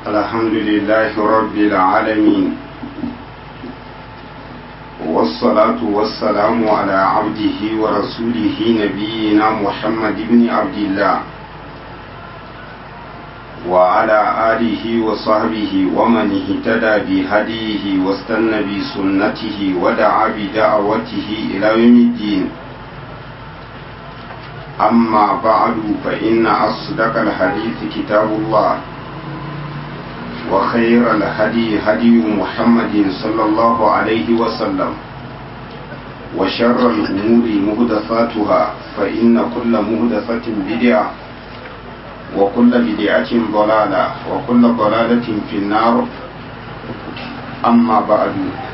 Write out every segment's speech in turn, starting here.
الحمد لله رب العالمين والصلاة والسلام على عبده ورسوله نبينا محمد بن عبد الله وعلى آله وصحبه ومن اهتدى بهديه واستنى بسنته ودعا بدعوته إلى يوم الدين أما بعد فإن أصدق الحديث كتاب الله وخير الهدي هدي محمد صلى الله عليه وسلم وشر الأمور مهدفاتها فإن كل مهدفة بدعة وكل بدعة ضلالة وكل ضلالة في النار أما بعد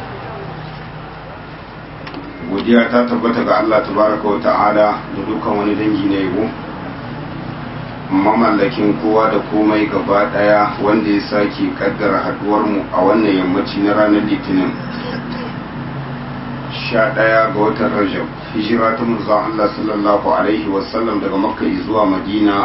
godiya ta tabbata ga Allah tabaraka wa ta'ala da dukkan wani dangi na yabo mamallakin kowa da komai gaba daya wanda ya sake kaddara haduwar mu a wannan yammaci na ranar litinin 11 ga watan rajab hijira ta manzon Allah sallallahu alaihi wasallam daga makka zuwa madina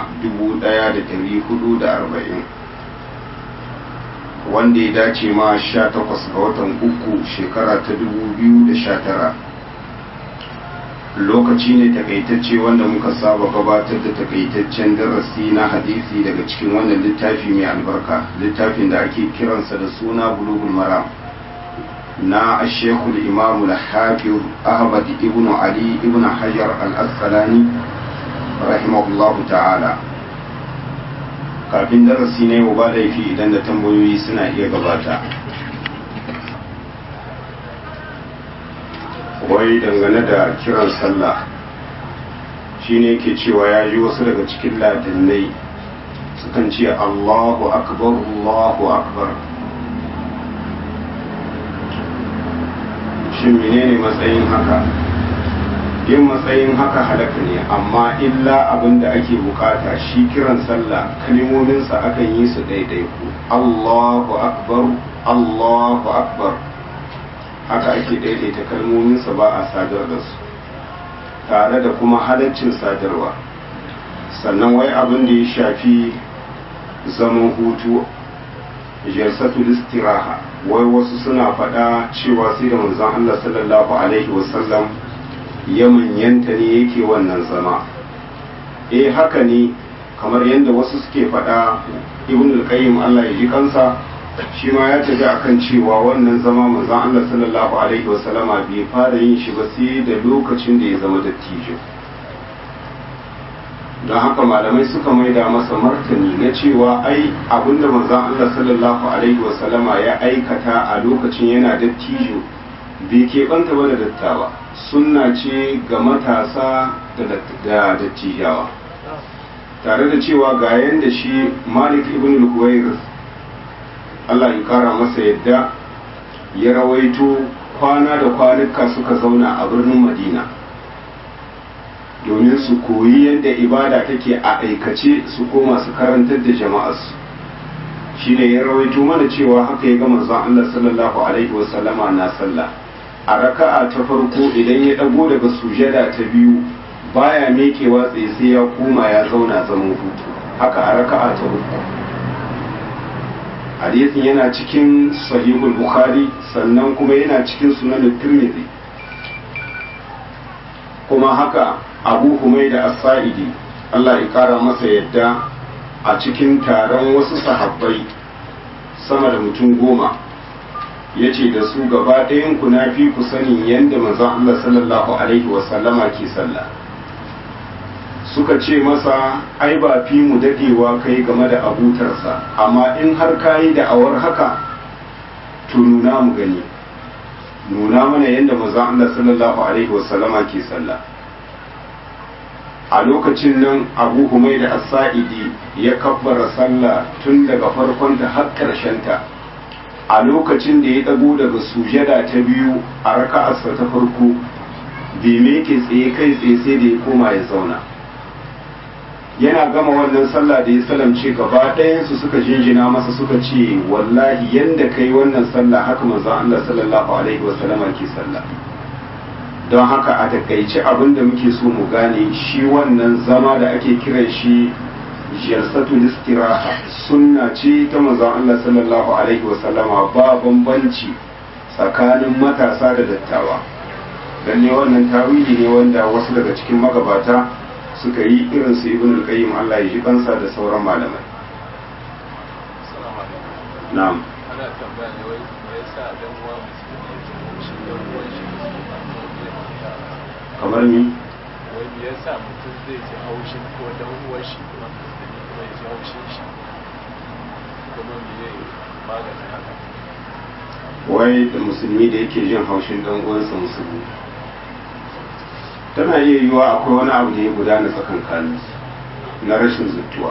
1440 wanda ya dace ma 18 ga watan uku shekara ta 2019 lokaci ne takaitacce wanda muka saba gabatar da takaitaccen darasi na hadisi daga cikin wannan littafi mai albarka littafin da ake kiransa da suna bulugul maram na ashekul imamu al-hafiz ahmad ibn ali ibn hajar al-asqalani rahimahullahu ta'ala kafin darasi ne ba laifi idan da tambayoyi suna iya gabata wai dangane da kiran sallah shine yake cewa ya ji wasu daga cikin ladinai sukan ce allahu akbar allahu akbar shin menene matsayin haka yin matsayin haka halaka ne amma illa abin da ake bukata shi kiran sallah kalmominsa akan yi su ɗaiɗaiku allahu akbar allahu akbar haka ake daidaita kalmominsa ba a sadar da su tare da kuma halaccin sadarwa sannan wai abin da ya shafi zaman hutu jalsatul istiraha wai wasu suna faɗa cewa sai da manzon Allah sallallahu alaihi wasallam ya manyanta ne yake wannan zama eh haka ne kamar yadda wasu suke faɗa ibn al-qayyim Allah ya ji kansa shi ma ya tafi akan cewa wannan zama manzon Allah sallallahu alaihi wasallama bai fara yin shi ba sai da lokacin da ya zama dattijo don haka malamai suka maida masa martani na cewa ai abinda manzon Allah sallallahu alaihi wasallama ya aikata a lokacin yana dattijo bai keɓanta ba da dattawa sunna ce ga matasa da dattijawa tare da cewa ga yanda shi malik ibn al-huwairis Allah ya kara masa yadda ya rawaito kwana da kwanuka suka zauna a birnin Madina domin su koyi yadda ibada take a aikace su koma su karantar da jama'arsu shi ne ya rawaito mana cewa haka ya ga manzon Allah sallallahu alaihi wasallama na sallah a raka'a ta farko idan ya dago daga sujada ta biyu baya mekewa tsaye sai ya koma ya zauna zaman hutu haka a raka'a ta uku hadisin yana cikin sahihul bukhari sannan kuma yana cikin sunan tirmidhi kuma haka abu humaida as-sa'idi Allah ya kara masa yadda a cikin taron wasu sahabbai sama da mutum goma ya ce da su gaba ɗayan ku na fi ku sanin yadda manzon Allah sallallahu alaihi wasallama ke sallah suka ce masa ai ba fi mu dadewa kai game da abutarsa amma in har kayi da awar haka to nuna mu gani nuna mana yadda manzon Allah sallallahu alaihi wasallama ke sallah a lokacin nan abu humai da as-sa'idi ya kabbara sallah tun daga farkon ta har karshen ta a lokacin da ya dago daga sujada ta biyu a raka'arsa ta farko bai meke tsaye kai tsaye sai da ya koma ya zauna yana gama wannan sallah da ya salamce gaba ɗayansu suka jinjina masa suka ce wallahi yanda kai wannan sallah haka manzon Allah sallallahu alaihi wasallama ke sallah don haka a takaice abin da muke so mu gane shi wannan zama da ake kiran shi jalsatul istiraha sunna ce ta manzon Allah sallallahu alaihi wasallama ba bambanci tsakanin matasa da dattawa lalle wannan tawili ne wanda wasu daga cikin magabata suka yi irin su ibn al-qayyim Allah ya ji kansa da sauran malamai na'am ana tambaya ne wai me yasa dan uwa musulmi ya ce shi dan uwan shi musulmi ba ko bai manta kamar ni wai me yasa mutum zai ji haushin ko dan uwan shi kuma musulmi kuma ya ji haushin shi kuma me ya magana haka wai da musulmi da yake jin haushin dan uwansa musulmi tana iya yiwuwa akwai wani abu da ya gudana tsakankanin na rashin zuttuwa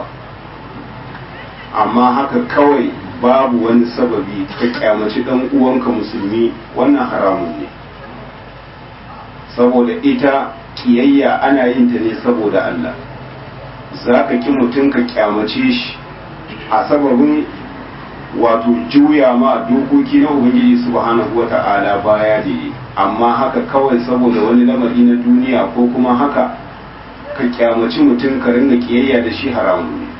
amma haka kawai babu wani sababi ka kyamaci dan uwanka musulmi wannan haramun ne saboda ita kiyayya ana yin ta ne saboda Allah za ka ki mutum ka kyamace shi a sababin wato juya ma dokoki na ubangiji subhanahu wata'ala baya da yi amma haka kawai saboda wani lamari na duniya ko kuma haka ka kyamaci mutum ka ringa kiyayya da shi haramun ne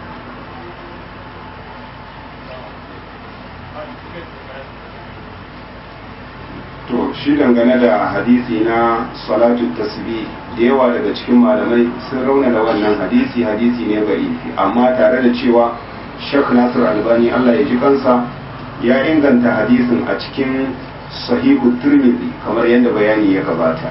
to shi dangane da hadisi na salatu tasbih da yawa daga cikin malamai sun rauna da wannan hadisi hadisi ne ba'ifi amma tare da cewa Sheikh Nasir Albani Allah ya ji kansa ya inganta hadisin a cikin sahihu Tirmidhi kamar yadda bayani ya gabata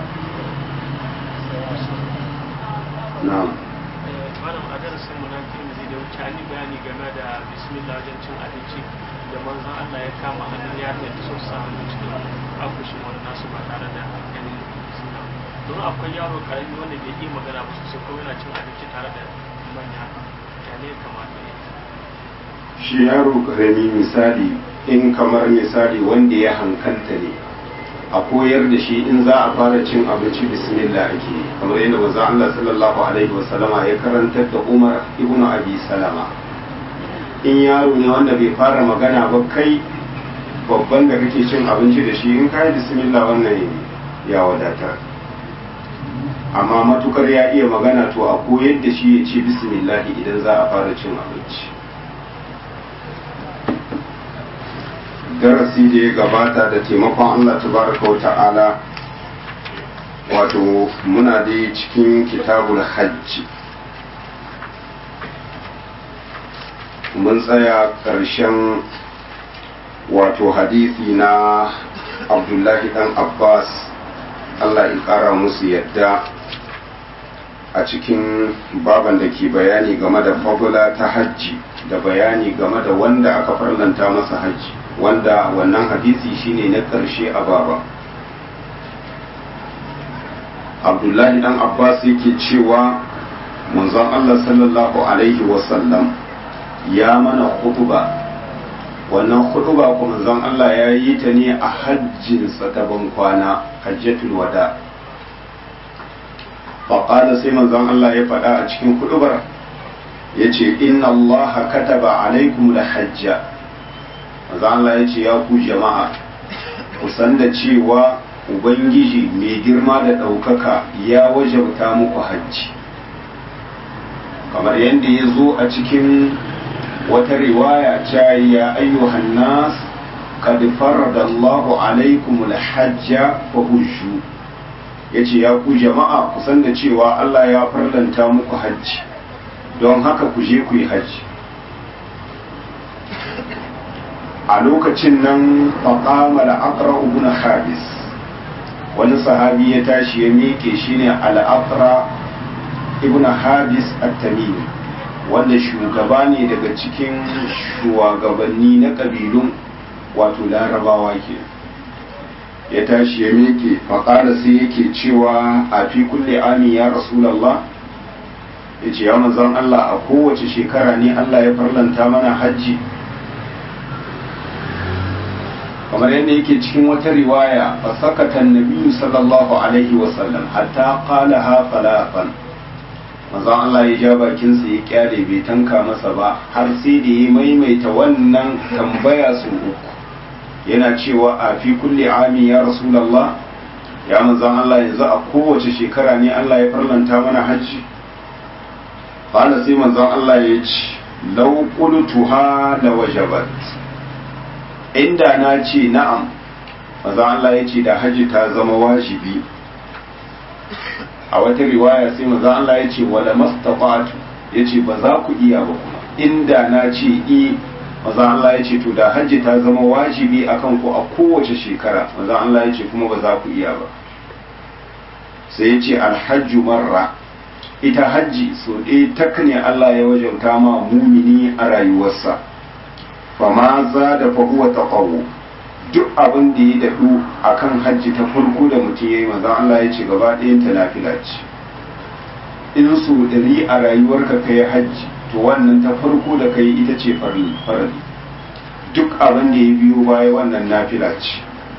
na'am malam a darasin mu na Tirmidhi da wuce an yi bayani game da bismillah wajen cin abinci da manzon Allah ya kama hannun yarinya ta so sa hannu cikin akushin wani nasu ba tare da ganin suna don akwai yaro karami wanda bai yi magana ba sosai ko yana cin abinci tare da manya ya ne kamata ya shi yaro karami misali in kamar misali wanda ya hankalta ne a koyar da shi in za a fara cin abinci bismillah ake yi. kamar yadda manzo Allah sallallahu alaihi wasallama ya karantar da Umar ibn Abi Salama in yaro ne wanda bai fara magana ba kai babban da kake cin abinci da shi in kai bismillah wannan ya wadatar amma matukar ya iya magana to a koyar da shi ya ce bismillah idan za a fara cin abinci darasi da ya gabata da taimakon Allah tabaraka wa ta'ala wato muna dai cikin kitabul hajji mun tsaya ƙarshen wato hadisi na abdullahi dan abbas Allah ya ƙara musu yadda a cikin baban da ke bayani game da fadula ta hajji da bayani game da wanda aka farlanta masa hajji wanda wannan hadisi shine na ƙarshe a baba abdullahi dan abbas yake cewa manzon allah sallallahu alaihi wasallam ya mana hutuba wannan hutuba kuma manzon allah ya yi ta ne a hajjinsa ta bankwana hajjatul wada faƙada sai manzon allah ya faɗa a cikin hutubar ya ce inna allaha kataba alaikum da hajja maza Allah ya ce ya ku jama'a ku san da cewa ubangiji mai girma da ɗaukaka ya wajabta muku hajji kamar yadda ya zo a cikin wata riwaya ta ya ayyuhan nas qad farada Allahu alaikum al-hajja fa hujju yace ya ku jama'a ku san da cewa Allah ya farlanta muku hajji don haka ku je ku yi hajji a lokacin nan faƙama al'aqra ibn habis wani sahabi ya tashi ya miƙe shi ne al'aqra ibn habis at-tamimi wanda shugaba ne daga cikin shugabanni na ƙabilun wato larabawa ke ya tashi ya miƙe faƙara sai yake cewa a fi kulle ami ya rasulallah ya ce ya manzan Allah a kowace shekara ne Allah ya farlanta mana hajji kamar yadda yake cikin wata riwaya fa sakata annabi sallallahu alaihi wa sallam hatta qala ha falafan manzon Allah ya ja bakin sa ya kyale bai tanka masa ba har sai da ya maimaita wannan tambaya su uku yana cewa a fi kulli ami ya rasulullah ya manzon Allah yanzu a kowace shekara ne Allah ya farlanta mana hajji qala sai manzon Allah ya ce law qultuha la wajabat inda na ce na'am manzon Allah ya ce da haji ta zama wajibi a wata riwaya sai manzon Allah ya ce wala mastaqatu ya ce ba za ku iya ba kuma inda na ce i manzon Allah ya ce to da haji ta zama wajibi akan ku a kowace shekara manzon Allah ya ce kuma ba za ku iya ba sai ya ce alhajju marra ita hajji so ɗaya tak ne Allah ya wajauta ma mumini a rayuwarsa fa ma za da fahuwa ta duk abin da ya daɗu a kan hajji ta farko da mutum ya yi manzan Allah ya ce gaba ɗayan ta nafila ce in so ɗari a rayuwarka ka yi hajji to wannan ta farko da ka yi ita ce farali duk abin da ya biyo baya wannan nafila ce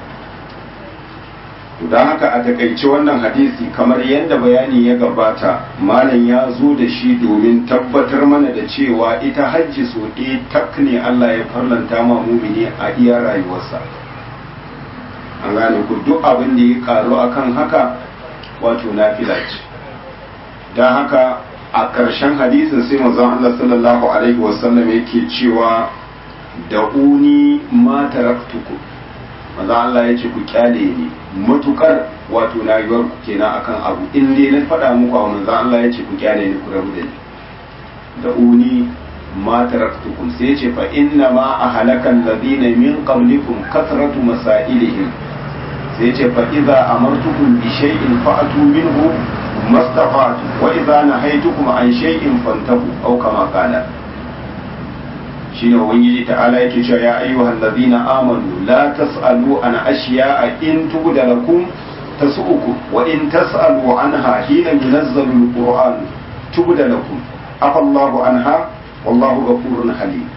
don haka a takaice wannan hadisi kamar yadda bayani ya gabata malam ya zo da shi domin tabbatar mana da cewa ita hajji so ɗaya tak ne Allah ya farlanta ma mumini a iya rayuwarsa an gane ku duk abin da ya karu akan haka wato nafila ce don haka a ƙarshen hadisin sai manzon Allah sallallahu alaihi wasallam yake cewa da uni ma taraktukum maza Allah ya ce ku kyale ni matukar wato na yiwuwar ku kenan akan abu in dai na faɗa muku a manzo Allah ya ce ku kyale ni ku rabu da ni da uni ma taraktukum sai ya ce fa inna ma ahlaka alladhina min qablikum kasratu masailihim sai ya ce fa idza amartukum bi shay'in fa'atu minhu mastafatu wa idza nahaytukum an shay'in fantahu aw kama qala shine ubangiji ta'ala yake cewa ya ayyuhal ladina amanu la tas'alu an ashiya'a in tubda lakum tasu'ukum wa in tas'alu anha hina yunazzalu alquran tubda lakum afa Allahu anha wallahu ghafurun halim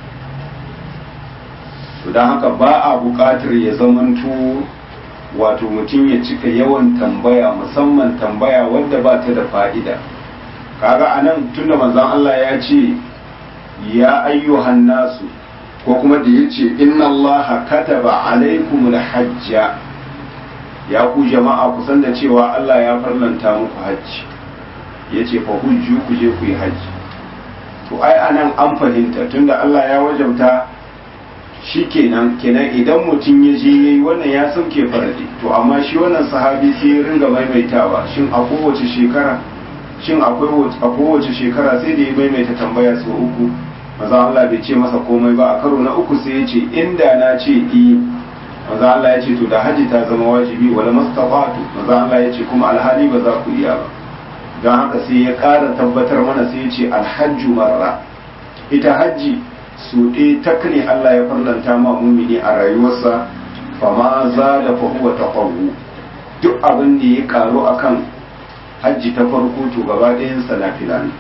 to dan haka ba a buƙatar ya zamanto wato mutum ya cika yawan tambaya musamman tambaya wadda ba ta da fa'ida kaga anan tunda manzon Allah ya ce ya ayyuhan nasu ko kuma da ya ce inna allaha kataba alaikum hajja ya ku jama'a ku san da cewa Allah ya farlanta muku hajji ya ce fa hujju ku je ku yi hajji to ai anan an fahimta tunda Allah ya wajabta shi kenan kenan idan mutum ya je yayi wannan ya sauke faradi to amma shi wannan sahabi sai ya ringa maimaitawa shin a kowace shekara shin akwai a kowace shekara sai da ya maimaita tambaya sau uku maza Allah bai ce masa komai ba a karo na uku sai ya ce inda na ce i maza Allah ya ce to da haji ta zama wajibi wala mastafatu maza Allah ya ce kuma alhali ba za ku iya ba don haka sai ya ƙara tabbatar mana sai ya ce alhajju marra ita hajji su ɗaya tak ne Allah ya farlanta ma mumini a rayuwarsa fama za da fahuwa ta duk abin da ya karu akan hajji ta farko to gaba ɗayansa na filani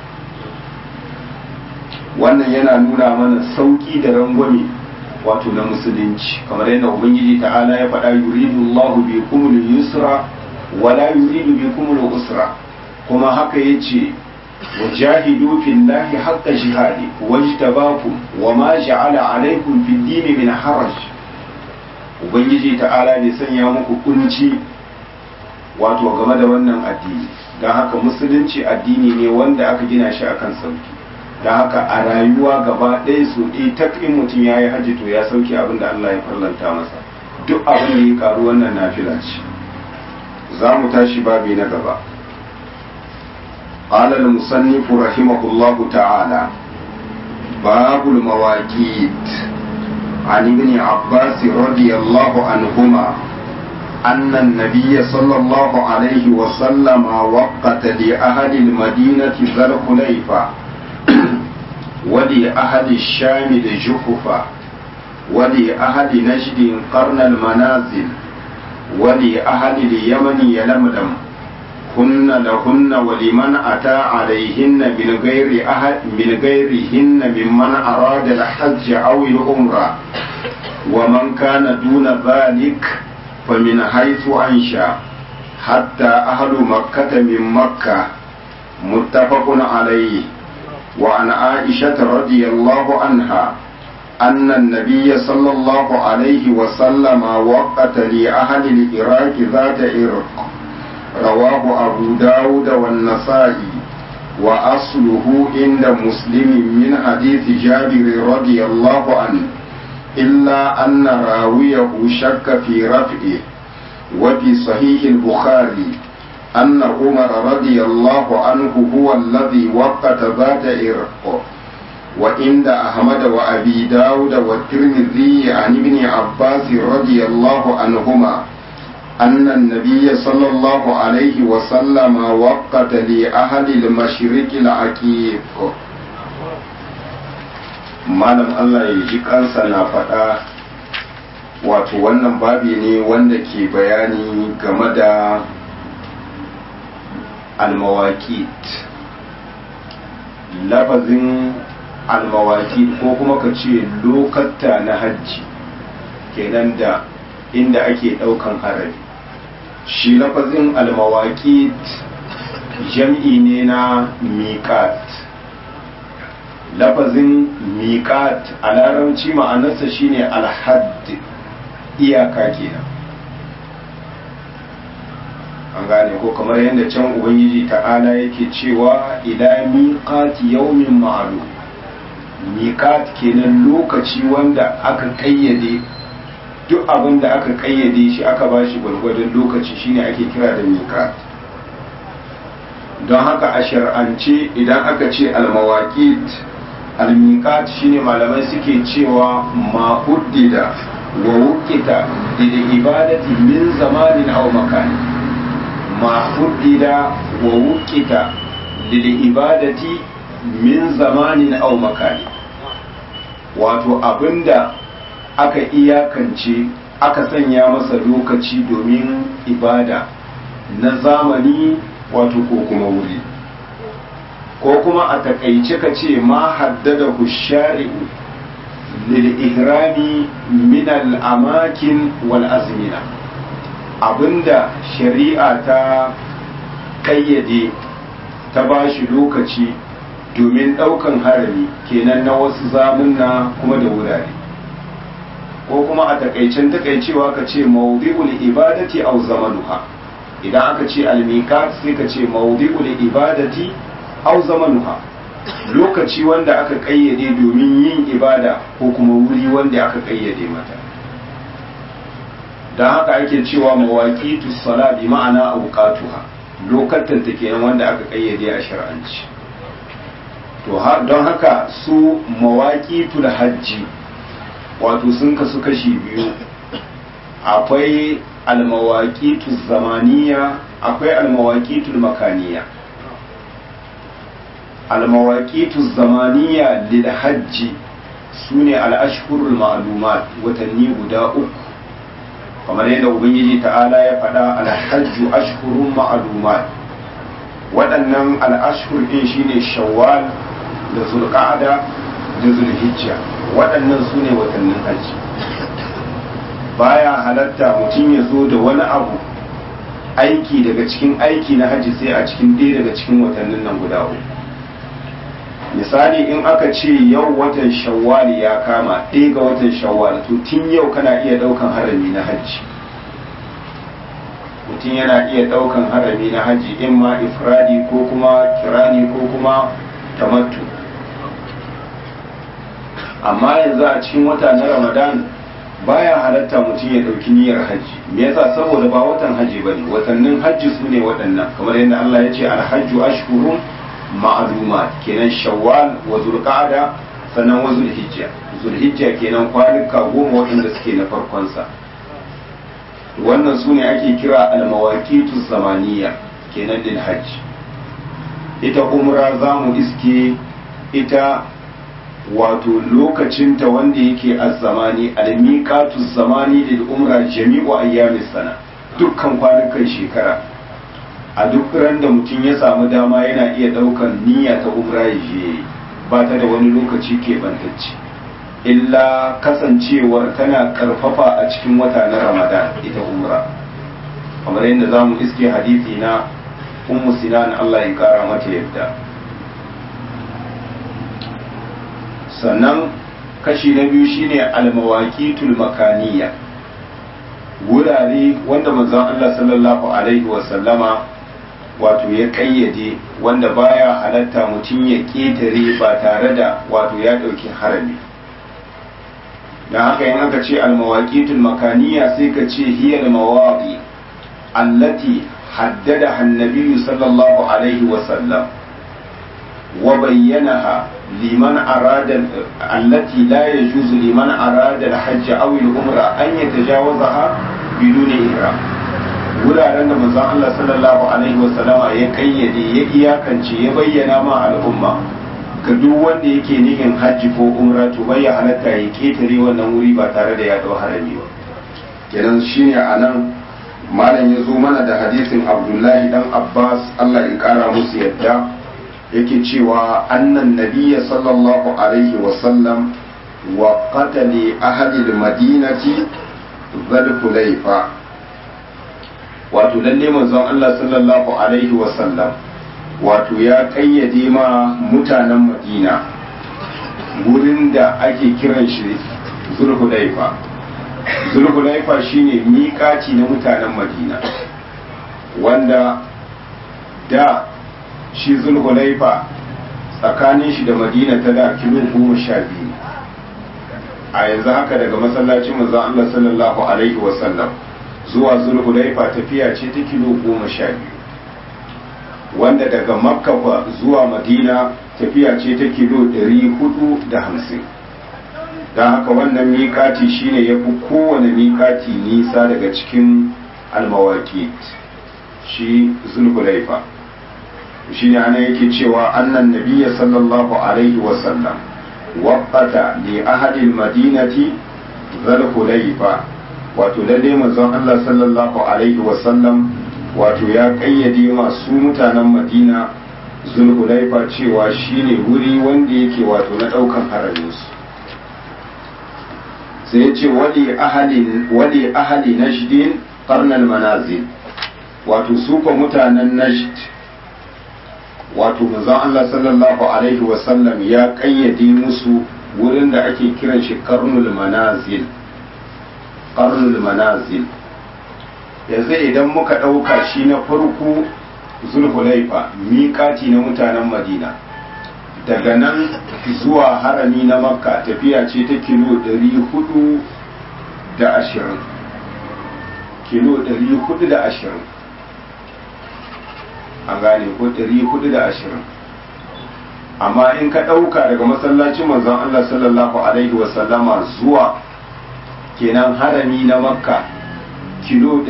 wannan yana nuna mana sauki da rangwame wato na musulunci kamar yadda ubangiji ta'ala ya faɗa yuridu Allah bi kumul yusra wala yuridu bi kumul usra kuma haka yace wajahidu fillahi haqqa jihadi wajtabakum wama ja'ala alaykum fid din min haraj ubangiji ta'ala bai sanya muku kunci wato game da wannan addini don haka musulunci addini ne wanda aka gina shi akan sauki da haka a rayuwa gaba ɗaya su ɗi ta in mutum ya yi hajji to ya sauke abin da Allah ya farlanta masa duk abin da ya karu wannan nafila ce za mu tashi babi na gaba قال المصنف رحمه الله تعالى باب المواقيت عن ابن عباس رضي الله عنهما أن النبي صلى الله عليه وسلم وقت لأهل المدينة ذا الخليفة ولأهل الشام الجحفة ولأهل نجد قرن المنازل ولأهل اليمن يلملم هن لهن ولمن أتى عليهن من غير أهل من غيرهن ممن أراد الحج أو العمرة ومن كان دون ذلك فمن حيث أنشأ حتى أهل مكة من مكة متفق عليه وعن عائشة رضي الله عنها أن النبي صلى الله عليه وسلم وقت لأهل العراق ذات عرق رواه أبو داود والنسائي وأصله عند مسلم من حديث جابر رضي الله عنه إلا أن راويه شك في رفعه وفي صحيح البخاري أن عمر رضي الله عنه هو الذي وقت ذات إرق وعند أحمد وأبي داود والترمذي عن ابن عباس رضي الله عنهما أن النبي صلى الله عليه وسلم وقت لأهل المشرق العقيق malam Allah ya ji kansa na faɗa wato wannan babi ne wanda ke bayani game da almawakit lafazin almawakit ko kuma ka ce lokatta na hajji kenan da inda ake ɗaukan harabi shi lafazin almawakit jam'i ne na miƙat lafazin miƙat a larabci ma'anarsa shine alhadd iyaka kenan an gane ko kamar yadda can ubangiji ta'ala yake cewa ila miqati yawmin ma'lum miqat kenan lokaci wanda aka kayyade duk abin da aka kayyade shi aka bashi gwargwadon lokaci shine ake kira da miqat don haka a shar'ance idan aka ce almawaqit almiqat shine malamai suke cewa ma huddida wa wuqita lil ibadati min zamanin aw makani ma huddida wa wuqita lil ibadati min zamanin aw makani wato abinda aka iyakance aka sanya masa lokaci domin ibada na zamani wato ko kuma wuri ko kuma a takaice ka ce ma haddada shari'u lil ihrami min al amakin wal azmina abinda shari'a ta kayyade ta bashi lokaci domin daukan harami kenan na wasu zamunna kuma da wurare ko kuma a takaicen takaicewa ka ce mawdi'ul ibadati aw zamanuha idan aka ce almikat sai ka ce mawdi'ul ibadati aw zamanuha lokaci wanda aka kayyade domin yin ibada ko kuma wuri wanda aka kayyade mata dan haka ake cewa mawaqitu sala bi ma'ana awqatuha lokatan ta kenan wanda aka kayyade a shar'anci to don haka su mawaqitul hajji wato sun kasu kashi biyu akwai almawaƙitu zamaniya akwai almawaƙitu makaniya almawaƙitu zamaniya lil hajji su ne al'ashhurul ma'lumat watanni guda uku kamar yadda ubangiji ta'ala ya faɗa alhajju ashhurun ma'lumat waɗannan al'ashhur ɗin shine shawwal da zulqa'ada da zulhijja waɗannan su ne watannin hajji baya halatta mutum ya zo da wani abu aiki daga cikin aiki na hajji sai a cikin ɗaya daga cikin watannin nan guda uku misali in aka ce yau watan shawwali ya kama ɗaya ga watan shawwal to tun yau kana iya ɗaukan harami na hajji mutum yana iya ɗaukan harami na hajji in ma ifradi ko kuma kirani ko kuma tamattu amma yanzu a cikin wata na ramadan baya halatta mutum ya ɗauki niyyar hajji me yasa saboda ba watan hajji bane watannin hajji su ne waɗannan kamar yadda Allah ya ce alhajju ashhurun ma'lumat kenan shawwal wa zulqa'da sannan wa zulhijja zulhijja kenan kwanuka goma waɗanda suke na farkon sa wannan su ne ake kira almawaqitu zamaniya kenan lil hajji ita umra zamu iske ita wato lokacinta wanda yake azzamani almiqatu zamani lil umra jami'u ayyamis sana dukkan kwanukan shekara a duk ran da mutum ya samu dama yana iya daukan niyya ta umra ya je ba ta da wani lokaci ke bantacce illa kasancewar tana karfafa a cikin wata na ramadan ita umra kamar yadda za mu iske hadisi na ummu sinan Allah ya kara mata yadda sannan kashi na biyu shine almawaqitul makaniya wurare wanda manzon Allah sallallahu alaihi wasallama wato ya kayyade wanda baya halatta mutum ya ƙetare ba tare da wato ya ɗauki harami da haka yin aka ce almawaƙitul makaniya sai ka ce hiyar mawaƙi allati haddada hannabiyu sallallahu alaihi wasallam wa bayyanaha liman arada allati la yajuzu liman arada al-hajj aw al-umra an yatajawazaha biduni ihram wuraren da manzon Allah sallallahu alaihi wasallama ya kayyade ya iyakance ya bayyana ma al'umma ga duk wanda yake nihin hajji ko umra to bai ya halatta ya ketare wannan wuri ba tare da ya dau harami ba kenan shine anan malam ya zo mana da hadisin Abdullahi dan Abbas Allah ya kara musu yadda yake cewa annan nabiyya sallallahu alaihi wasallam wa qatali ahli al-madinati dhul hulayfa wato lalle manzon Allah sallallahu alaihi wasallam wato ya kayyade ma mutanen madina wurin da ake kiran shi zulhulaifa zulhulaifa shine miƙaci na mutanen madina wanda da shi zulhulaifa tsakanin shi da madina ta da kilo goma sha biyu a yanzu haka daga masallacin manzon Allah sallallahu alaihi wasallam zuwa zulhulaifa tafiya ce ta kilo goma sha biyu wanda daga makka zuwa madina tafiya ce ta kilo ɗari hudu da hamsin don haka wannan miƙati shine ya fi kowane miƙati nisa daga cikin almawaki shi zulhulaifa shi ne ana yake cewa annan nabiya sallallahu alaihi wasallam waƙata li ahadil madinati zulhulaifa wato lalle manzon Allah sallallahu alaihi wasallam wato ya kayyade masu mutanen Madina Zulhulaifa cewa shine wuri wanda yake wato na daukan haraminsu sai ya ce wali ahali wali ahali najdin qarnal manazil wato su ko mutanen najd wato manzon Allah sallallahu alaihi wasallam ya kayyade musu wurin da ake kiran shi qarnul manazil qarnul manazil yanzu idan muka ɗauka shi na farko zulhulaifa miƙati na mutanen madina daga nan zuwa harami na makka tafiya ce ta kilo 420 kilo 420 an gane ko 420 amma in ka ɗauka daga masallacin manzon Allah sallallahu alaihi wasallama zuwa kenan harami na makka kilo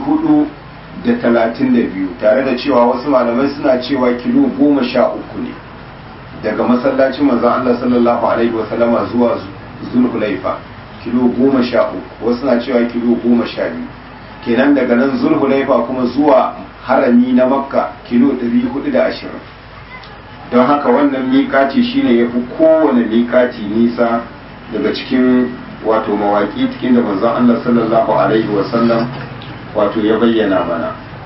432 tare da cewa wasu malamai suna cewa kilo 13 ne daga masallacin manzon Allah sallallahu alaihi wasallama zuwa zulhulaifa kilo 13 wasu na cewa kilo 12 kenan daga nan zulhulaifa kuma zuwa harami na makka kilo 420 don haka wannan miƙaci shine ya fi kowane miƙaci nisa daga cikin wato mawaƙi cikin da manzon Allah sallallahu alaihi wasallam wato ya bayyana mana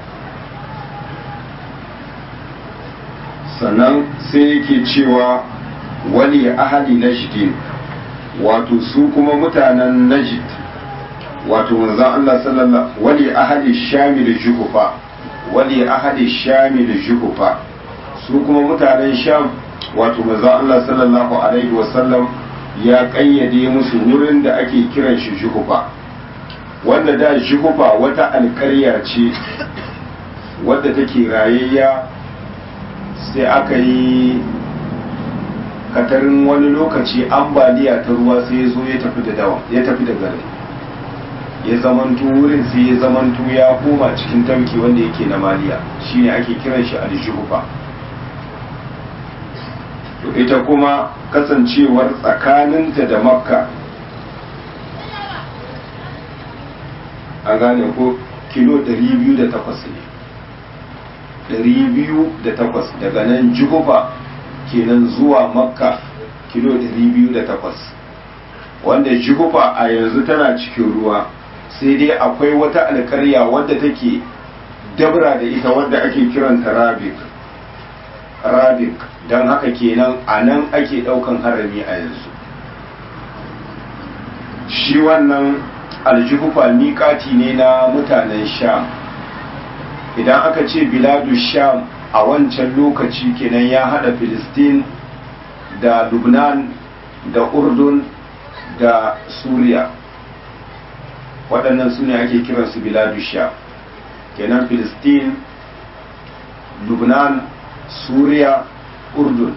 sannan sai yake cewa wali ahali najdin wato su kuma mutanen najd wato manzon Allah sallallahu wali ahali shamil juhufa wali ahali shamil juhufa su kuma mutanen sham wato manzon Allah sallallahu alaihi wasallam ya kayyade musu wurin da ake kiran shi juhufa wanda da juhufa wata alkarya ce wadda take rayayya sai aka yi katarin wani lokaci ambaliya ta ruwa sai ya zo ya tafi da dawa ya tafi da garin ya zamanto wurin sai ya zamanto ya koma cikin tamki wanda yake na maliya shine ake kiran shi aljuhufa to ita kuma kasancewar tsakaninta da makka a gane ko kilo 208 ne 208 daga nan juhufa kenan zuwa makka kilo 208 wanda juhufa a yanzu tana cikin ruwa sai dai akwai wata alkarya wadda take dabra da ita wadda ake kiranta rabik rabik don haka kenan a nan ake daukan harami a yanzu shi wannan aljuhufa miƙati ne na mutanen sham idan aka ce biladu sham a wancan lokaci kenan ya hada filistin da lubnan da urdun da suriya waɗannan su ne ake kiransu biladu sham kenan filistin lubnan suriya urdun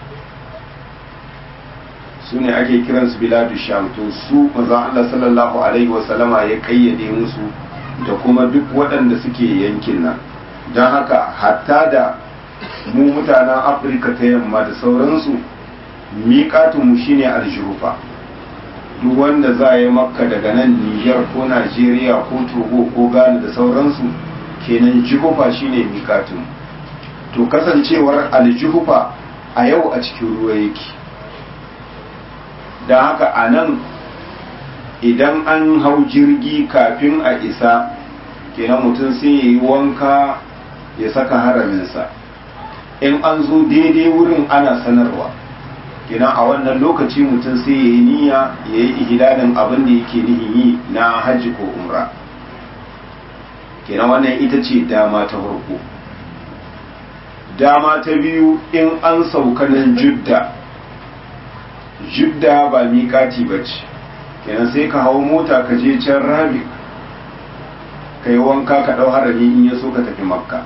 su ne ake kiransu biladu sham to su maza Allah sallallahu alaihi wasallama ya kayyade musu da kuma duk waɗanda suke yankin nan don haka hatta da mu mutanen afirka ta yamma da sauransu miƙatunmu shine aljurufa duk wanda za a yi makka daga nan niger ko najeriya ko togo ko ghana da sauransu kenan jihufa shine miƙatunmu to kasancewar aljihufa a yau a cikin ruwa yake da haka a nan idan an hau jirgi kafin a isa kenan mutum sai ya yi wanka ya saka haraminsa in an zo daidai wurin ana sanarwa kenan a wannan lokaci mutum sai ya yi niyya ya yi ihidadin abin da yake nihin yi na hajji ko umra kenan wannan ita ce dama ta farko dama ta biyu in an sauka nan judda judda ba miƙati ba ce kenan sai ka hau mota ka je can rabi ka yi wanka ka ɗau harami in ya so ka tafi makka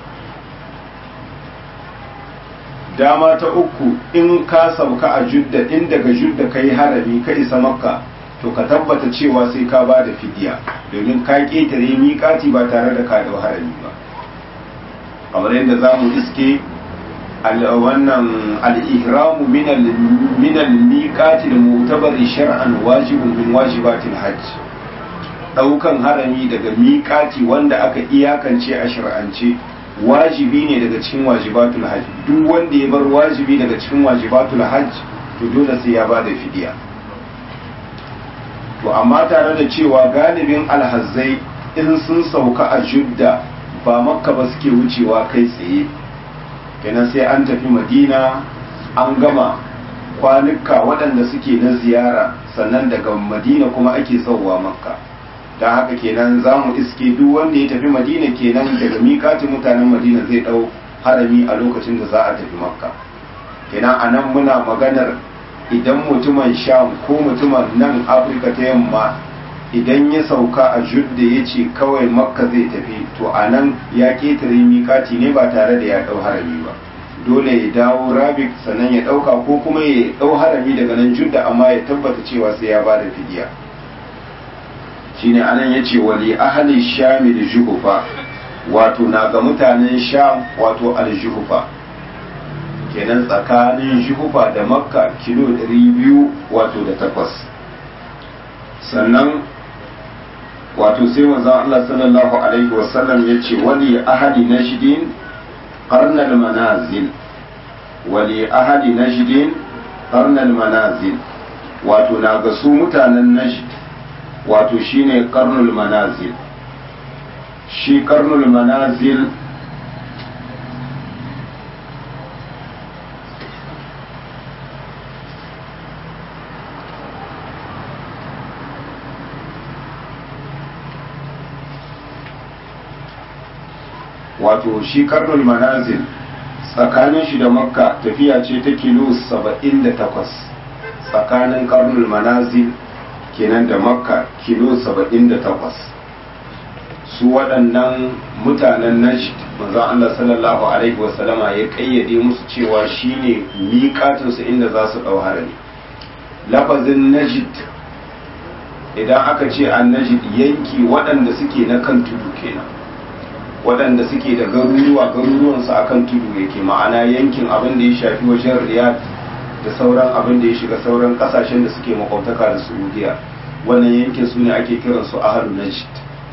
dama ta uku in ka sauka a judda in daga judda ka yi harami ka isa makka to ka tabbata cewa sai ka ba da fidiya domin ka ƙetare miƙati ba tare da ka ɗau harami ba kamar yadda za mu iske wannan al'ihramu minal miƙati da mutabari shar'an wajibun min wajibatil hajj ɗaukan harami daga miƙati wanda aka iyakance a shar'ance wajibi ne daga cikin wajibatul hajj duk wanda ya bar wajibi daga cikin wajibatul hajj to dole sai ya ba da fidiya to amma tare da cewa galibin alhazzai in sun sauka a judda ba makka ba suke wucewa kai tsaye kenan sai an tafi madina an gama kwanuka waɗanda suke na ziyara sannan daga madina kuma ake sauwa makka don haka kenan za mu iske duk wanda ya tafi madina kenan daga miƙatin mutanen madina zai ɗau harami a lokacin da za a tafi makka kenan a nan muna maganar idan mutumin sham ko mutumin nan afirka ta yamma idan ya sauka a judda ya ce kawai makka zai tafi to a nan ya ƙetare miƙati ne ba tare da ya ɗau harami ba dole ya dawo rabik sannan ya ɗauka ko kuma ya ɗau harami daga nan judda amma ya tabbata cewa sai ya bada fidiya shine anan ya ce wali ahali shami da juhufa wato na ga mutanen sham wato aljuhufa kenan tsakanin juhufa da makka kilo 200 wato da takwas sannan wato sai manzon Allah sallallahu alaihi wasallam ya ce wali ahadi najdin qarnal manazil wali ahadi najdin qarnal manazil wato na ga su mutanen najd wato shine qarnul manazil shi qarnul manazil wato shi karnul manazil tsakanin shi da makka tafiya ce ta kilo 78 tsakanin karnul manazil kenan da makka kilo 78 su waɗannan mutanen najd manzon Allah sallallahu alaihi wasallama ya kayyade musu cewa shine miƙatinsu inda za su ɗau harami lafazin najd idan aka ce an najd yanki waɗanda suke na kan tudu kenan waɗanda suke da garuruwa garuruwansu a kan tudu yake ma'ana yankin abin da ya shafi wajen riyadh da sauran abin da ya shiga sauran ƙasashen da suke makwabtaka da saudiya wannan yankin su ne ake kiransu ahalu najd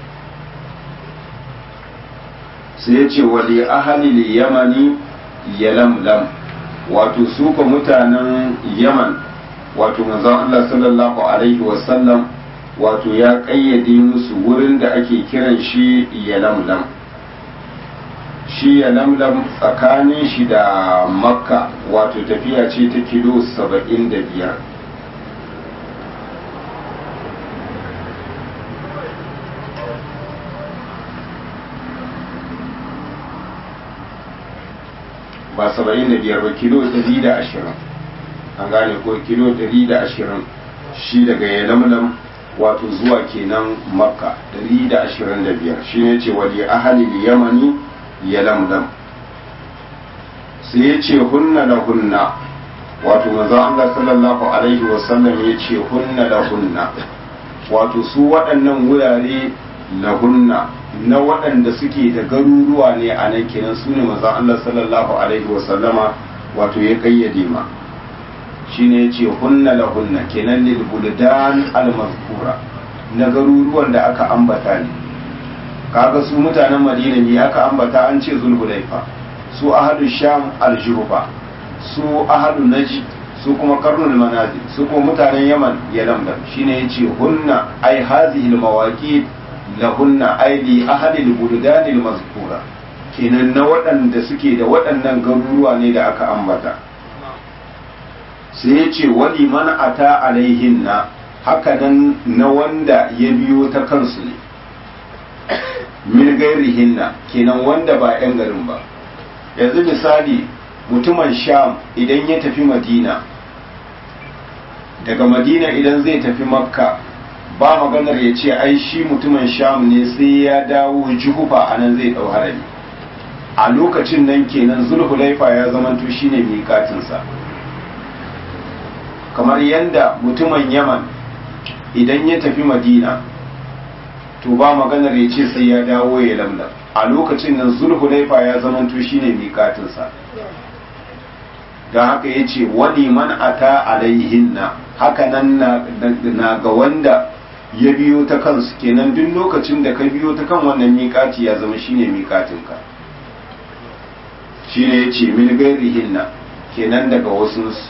sai ya ce wali ahalil yamani yalamlam wato su ka mutanen yaman wato manzon Allah sallallahu alaihi wasallam wato ya ƙayyade musu wurin da ake kiran shi yalamlam shi ya lamlam tsakanin shi da makka wato tafiya ce ta kilo saba'in da biyar ba saba'in da biyar ba kilo ɗari da ashirin an gane ko kilo ɗari da ashirin shi daga yalamlam wato zuwa kenan makka ɗari da ashirin da biyar shi ne ce wali ahali yamani yalamlam sai ya ce hunna da hunna wato manzo Allah sallallahu alaihi wasallam ya ce hunna da hunna wato su waɗannan wurare lahunna na waɗanda suke da garuruwa ne a nan kenan su ne manzo Allah sallallahu alaihi wasallama wato ya kayyade ma shine ya ce hunna lahunna kenan lil buldan al mazkura na garuruwan da aka ambata ne kaga su mutanen Madina ne aka ambata an ce zulhulaifa su ahadu sham al juhfa su ahadu naji su kuma karnul manazil su kuma mutanen yaman ya lamdam shine yace hunna ai hadhihi al mawaqit lahunna ai li ahli al buldan al mazkura kenan na waɗanda suke da waɗannan garuruwa ne da aka ambata sai ya ce wali man ata alaihinna haka nan na wanda ya biyo ta kansu ne min gairihinna kenan wanda ba 'yan garin ba yanzu misali mutumin sham idan ya tafi madina daga madina idan zai tafi makka ba maganar ya ce ai shi mutumin sham ne sai ya dawo juhufa a nan zai ɗau harami a lokacin nan kenan zulhulaifa ya zamanto shine miƙatinsa kamar yadda mutumin yaman idan ya tafi madina to ba maganar ya ce sai ya dawo ya lamlam a lokacin nan zulhulaifa ya zamanto shine miƙatinsa don haka ya ce wani man ata alaihinna haka nan na ga wanda ya biyo ta kansu kenan duk lokacin da ka biyo ta kan wannan miƙati ya zama shine miƙatinka shine ya ce min gairihinna kenan daga wasunsu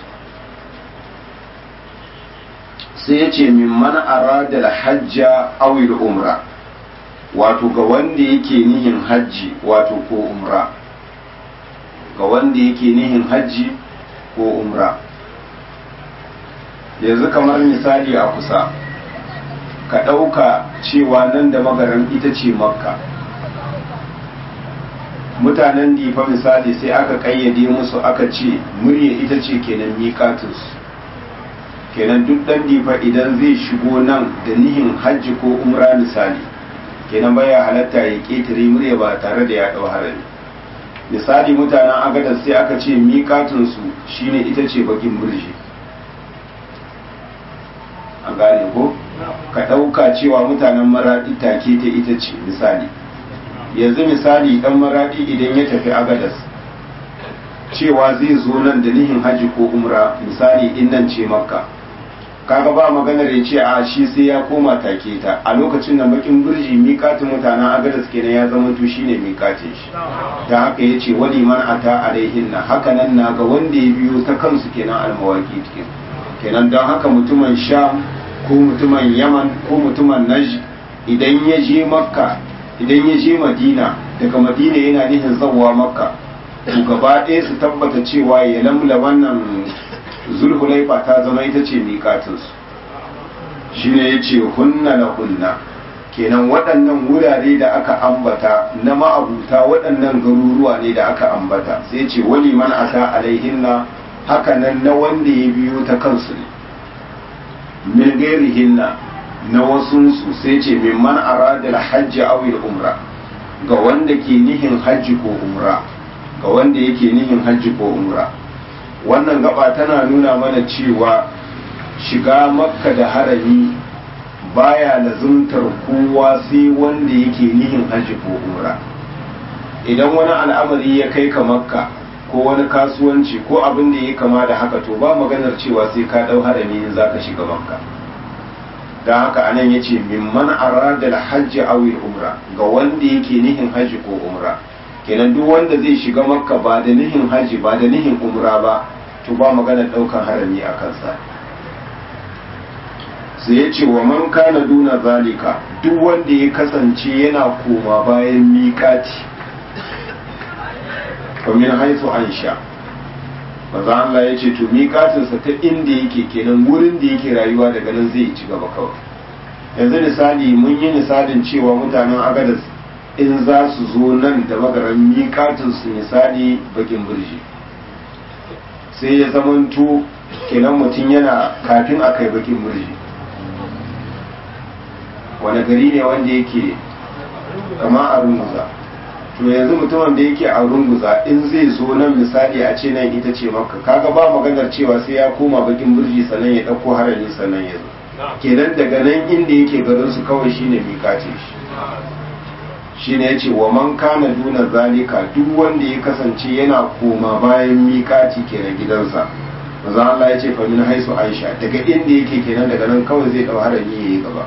sai ya ce min man arada hajja awil umra wato ga wanda yake nihin hajji wato ko umra ga wanda yake nihin hajji ko umra yanzu kamar misali a kusa ka ɗauka cewa nan da magaran ita ce makka mutanen difa misali sai aka ƙayyade musu aka ce murya ita ce kenan miƙatinsu kenan duk ɗan difa idan zai shigo nan da nihin hajji ko umra misali kenan baya halatta ya ƙetare murya ba tare da ya ɗau harami misali mutanen agadar sai aka ce miƙatinsu shine ita ce bakin birji a gane ko ka ɗauka cewa mutanen maraɗi take ta ita ce misali yanzu misali ɗan maraɗi idan ya tafi agadas cewa zai zo nan da nihin hajji ko umra misali in nan ce makka kaga ba maganar ya ce a shi sai ya koma take ta a lokacin da bakin birji miƙatin mutanen agadas kenan ya zama to shine miƙatin shi da haka ya ce wani man ata alaihin na haka nan na ga wanda ya biyo ta kansu kenan almawaki cikin kenan don haka mutumin sham ko mutumin yaman ko mutumin najd idan ya je makka idan ya je madina daga madina yana nihin zawwa makka to gaba ɗaya su tabbata cewa ya lamla wannan zulhulaifa ta zama ita ce miƙatinsu shi ne ya ce hunna na hunna kenan waɗannan wurare da aka ambata na ma'abuta waɗannan garuruwa ne da aka ambata sai ce wani man ata alaihinna haka nan na wanda ya biyo ta kansu ne min gairihinna na wasunsu sai ce min man arada hajji awil umra ga wanda ke nihin hajji ko umra ga wanda yake nihin hajji ko umra wannan gaba tana nuna mana cewa shiga makka da harami baya lazumtar kowa sai wanda yake nihin hajji ko umra idan wani al'amari ya kai ka makka ko wani kasuwanci ko abin da ya kama da haka to ba maganar cewa sai ka dau harami in zaka shiga makka don haka anan ya ce mimman arada hajji awi umra ga wanda yake nihin hajji ko umra kenan duk wanda zai shiga makka ba da nihin hajji ba da nihin umra ba to ba maganar daukan harami a kansa sai ya ce wa man kana duna zalika duk wanda ya kasance yana koma bayan miƙati min haisu an sha maza Allah ya ce to miƙatinsa ta inda yake kenan wurin da yake rayuwa daga nan zai ci gaba kawai yanzu misali mun yi misalin cewa mutanen agadas in za su zo nan da magaran miƙatinsu misali bakin birji sai ya zamanto kenan mutum yana kafin a kai bakin murji wani gari ne wanda yake kama a runguza to yanzu mutumin da yake a runguza in zai zo nan misali a ce nan ita ce maka kaga ba maganar cewa sai ya koma bakin burji sannan ya ɗauko harami sannan ya zo kenan daga nan inda yake garin su kawai shine miƙace shi shine yace wa man kana duna zalika duk wanda ya kasance yana koma bayan miƙaci kenan gidansa manzo Allah ya ce fa min haisu Aisha daga inda yake kenan daga nan kawai zai dau harami yayi gaba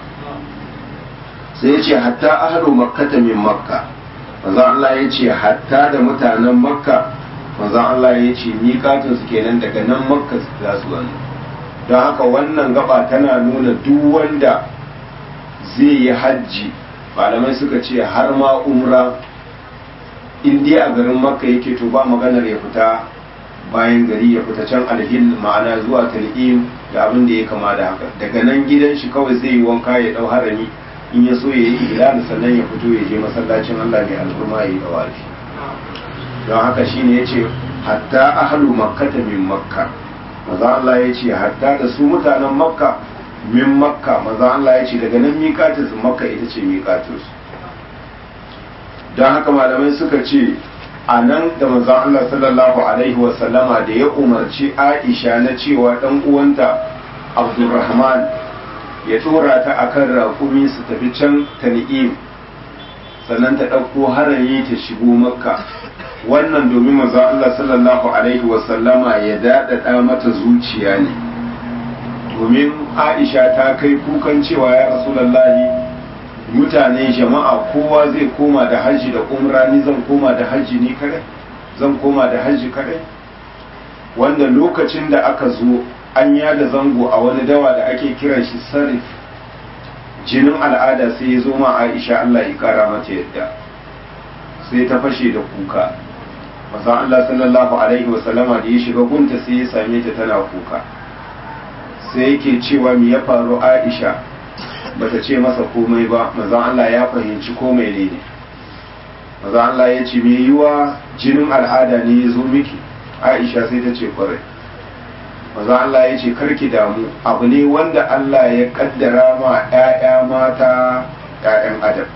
sai ya ce hatta ahlu makkata min makka manzo Allah ya ce hatta da mutanen makka manzo Allah ya ce miƙatin su kenan daga nan makka za su wani don haka wannan gaba tana nuna duk wanda zai yi hajji malamai suka ce har ma umra in dai a garin makka yake to ba maganar ya fita bayan gari ya fita can alhil ma'ana zuwa tal'im da abin da ya kama da haka daga nan gidan shi kawai zai yi wanka ya dau harami in ya so ya yi ihlal sannan ya fito ya je masallacin Allah mai al'umma ya yi dawafi don haka shine yace hatta ahlu makkata min makka maza Allah ya ce hatta da su mutanen makka min makka maza Allah ya ce daga nan miƙatinsu makka ita ce miƙatinsu don haka malamai suka ce a nan da maza Allah sallallahu alaihi wasallama da ya umarci aisha na cewa ɗan uwanta abdulrahman ya tura ta akan raƙumi su tafi can tan'im sannan ta ɗauko harami ta shigo makka wannan domin manzo Allah sallallahu alaihi wasallama ya daɗaɗa mata zuciya ne domin Aisha ta kai kukan cewa ya Rasulullahi mutane jama'a kowa zai koma da hajji da umra ni zan koma da hajji ni kadai zan koma da hajji kadai wanda lokacin da aka zo an yada zango a wani dawa da ake kiran shi sarif jinin al'ada sai ya zo ma Aisha Allah ya kara mata yadda sai ta fashe da kuka masa Allah sallallahu alaihi wasallama da ya shiga gunta sai ya same ta tana kuka sai yake cewa me ya faru Aisha bata ce masa komai ba maza Allah ya fahimci komai ne ne maza Allah ya ce me yiwa jinin al'ada ne ya zo miki Aisha sai ta ce kwarai maza Allah ya ce karki damu abu ne wanda Allah ya kaddara ma 'ya'ya mata 'ya'yan adam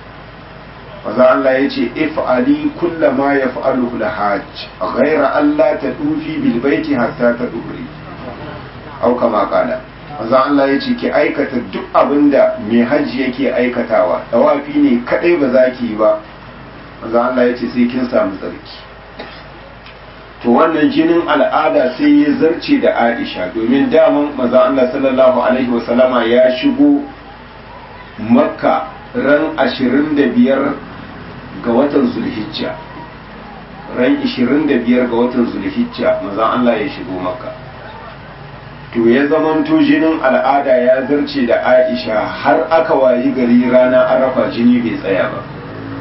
maza Allah ya ce if'ali kulla ma ya fa'alu da hajj ghaira Allah ta dufi bil baiti hatta ta dubri au kama kala maza Allah ya ce ki aikata duk abin da mai hajji yake aikatawa tawafi ne kadai ba za ki yi ba maza Allah ya ce sai kin samu tsarki to wannan jinin al'ada sai ya zarce da Aisha domin daman maza Allah sallallahu alaihi wasallama ya shigo makka ran ashirin da biyar ga watan zulhijja ran 25 ga watan zulhijja maza Allah ya shigo maka to ya zamanto jinin al'ada ya zarce da aisha har aka wayi gari rana arafa jini bai tsaya ba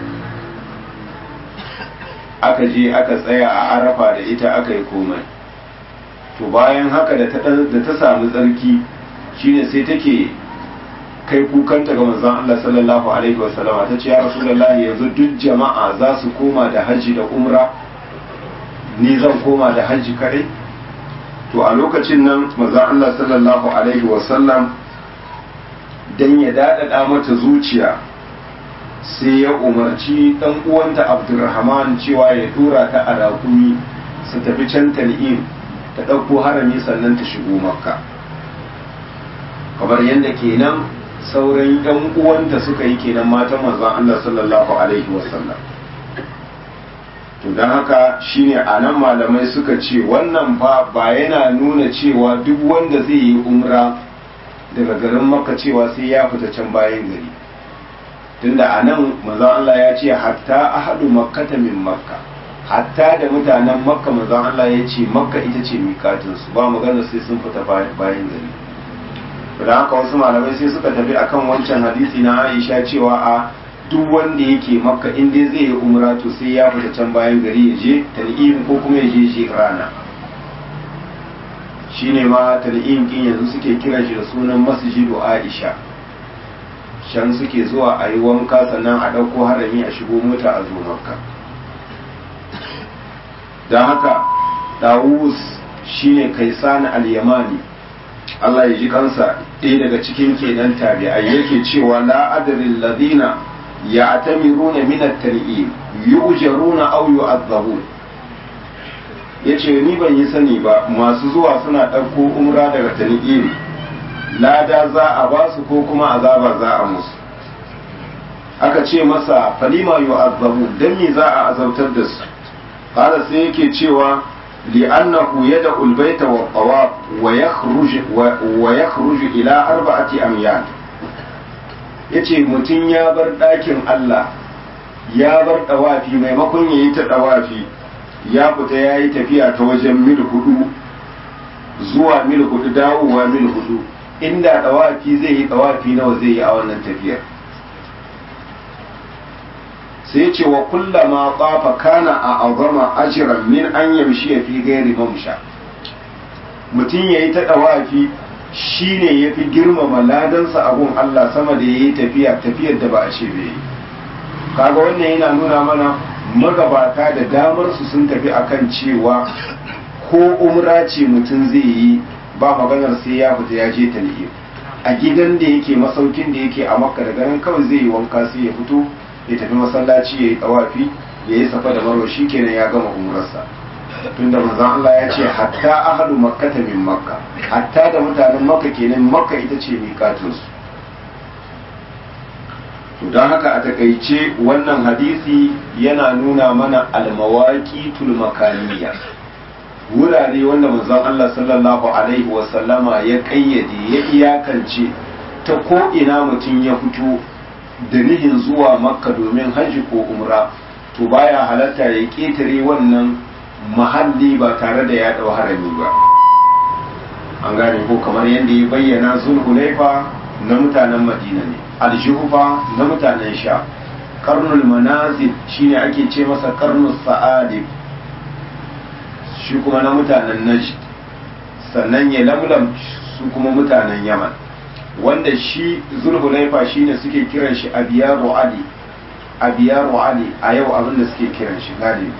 aka je aka tsaya a arafa da ita aka yi komai to bayan haka da ta samu tsarki shine sai take kai kukanta ga manzon Allah sallallahu alaihi wasallama ta ce ya rasulullahi yanzu duk jama'a za su koma da hajji da umra ni zan koma da hajji kadai to a lokacin nan manzon Allah sallallahu alaihi wasallam dan ya dadada mata zuciya sai ya umarci dan uwanta Abdulrahman cewa ya tura ta a rakumi su tafi can Tan'im ta ɗauko harami sannan ta shigo Makka kamar yadda kenan sauran yan uwanta suka yi kenan matan manzon Allah sallallahu alaihi wasallam to don haka shine a nan malamai suka ce wannan fa ba yana nuna cewa duk wanda zai yi umra daga garin makka cewa sai ya fita can bayan gari tunda a nan manzon Allah ya ce hatta ahadu makkata min makka hatta da mutanen makka manzon Allah ya ce makka ita ce mikatinsu ba magana sai sun fita bayan gari da haka wasu malamai sai suka tafi akan wancan hadisi na Aisha cewa a duk wanda yake makka in dai zai yi umra to sai ya fita can bayan gari ya je tal'im ko kuma ya je shi rana shine ma tal'im kin yanzu suke kira shi da sunan masjidu Aisha shan suke zuwa a yi wanka sannan a ɗauko harami a shigo mota a zo makka don haka Dawus shine kaisan al-yamani Allah ya ji kansa ɗaya daga cikin kenan tabi'ai yake cewa la adril ladina ya'tamiruna min at-tan'im yu'jaruna aw yu'adhabun yace ni ban yi sani ba masu zuwa suna ɗauko umra daga tan'im lada za a ba su ko kuma azaba za a musu aka ce masa falima yu'adhabu dan me za a azabtar da su qala sai yake cewa li'annahu yad'u al-bayta wa tawaf wa yakhruj wa yakhruj ila arba'ati amyal yace mutun ya bar dakin Allah ya bar dawafi maimakon yayi ta dawafi ya fita yayi tafiya ta wajen mil hudu zuwa mil hudu dawowa mil hudu inda dawafi zai yi dawafi nawa zai yi a wannan tafiyar sai ce wa kullama tsafa kana a azama ajiran min an yamshi fi gairi mamsha mutum ya yi ta ɗawafi shi ne ya fi girmama ladansa abun Allah sama da ya yi tafiya tafiyar da ba a ce bai yi kaga wannan yana nuna mana magabata da damar su sun tafi akan cewa ko umra ce mutum zai yi ba maganar sai ya fita ya je talhir a gidan da yake masaukin da yake a makka daga nan kawai zai yi wanka sai ya fito ya tafi masallaci ya yi tawafi ya yi safa da marwa shi kenan ya gama umrarsa tunda manzon Allah ya ce hatta ahlu makkata min makka hatta da mutanen makka kenan makka ita ce miƙatun su to don haka a takaice wannan hadisi yana nuna mana almawaqitul makaniya wurare wanda manzon Allah sallallahu alaihi wa sallama ya kayyade ya iyakance ta ko ina mutum ya fito da nihin zuwa makka domin hajji ko umra to baya halatta ya ƙetare wannan mahalli ba tare da ya ɗau harami ba an gane ko kamar yadda ya bayyana zulhulaifa na mutanen madina ne aljuhufa na mutanen sha karnul manazil shine ake ce masa karnul sa'adib shi kuma na mutanen najd sannan ya lamlam su kuma mutanen yaman wanda shi zulhulaifa shine suke kiran shi abiyaru ali abiyaru ali a yau abin da suke kiran shi galibi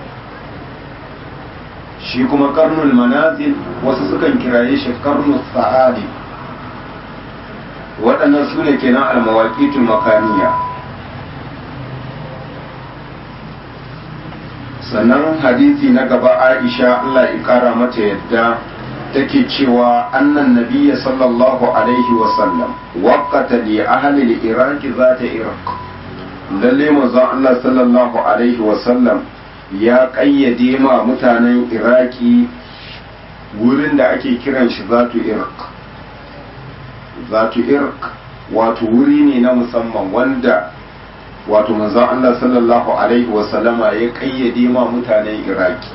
shi kuma karnul manazil wasu sukan kiraye shi karnul sa'adi waɗannan su ne kenan almawaƙitun makaniya sannan hadisi na gaba aisha allah ya kara mata yadda take cewa annan nabiyya sallallahu alaihi wasallam waqata li ahli al-iraq zata iraq lalle manzon Allah sallallahu alaihi wasallam ya kayyade ma mutanen iraki wurin da ake kiran shi zatu iraq zatu iraq wato wuri ne na musamman wanda wato manzon Allah sallallahu alaihi wasallama ya kayyade ma mutanen iraki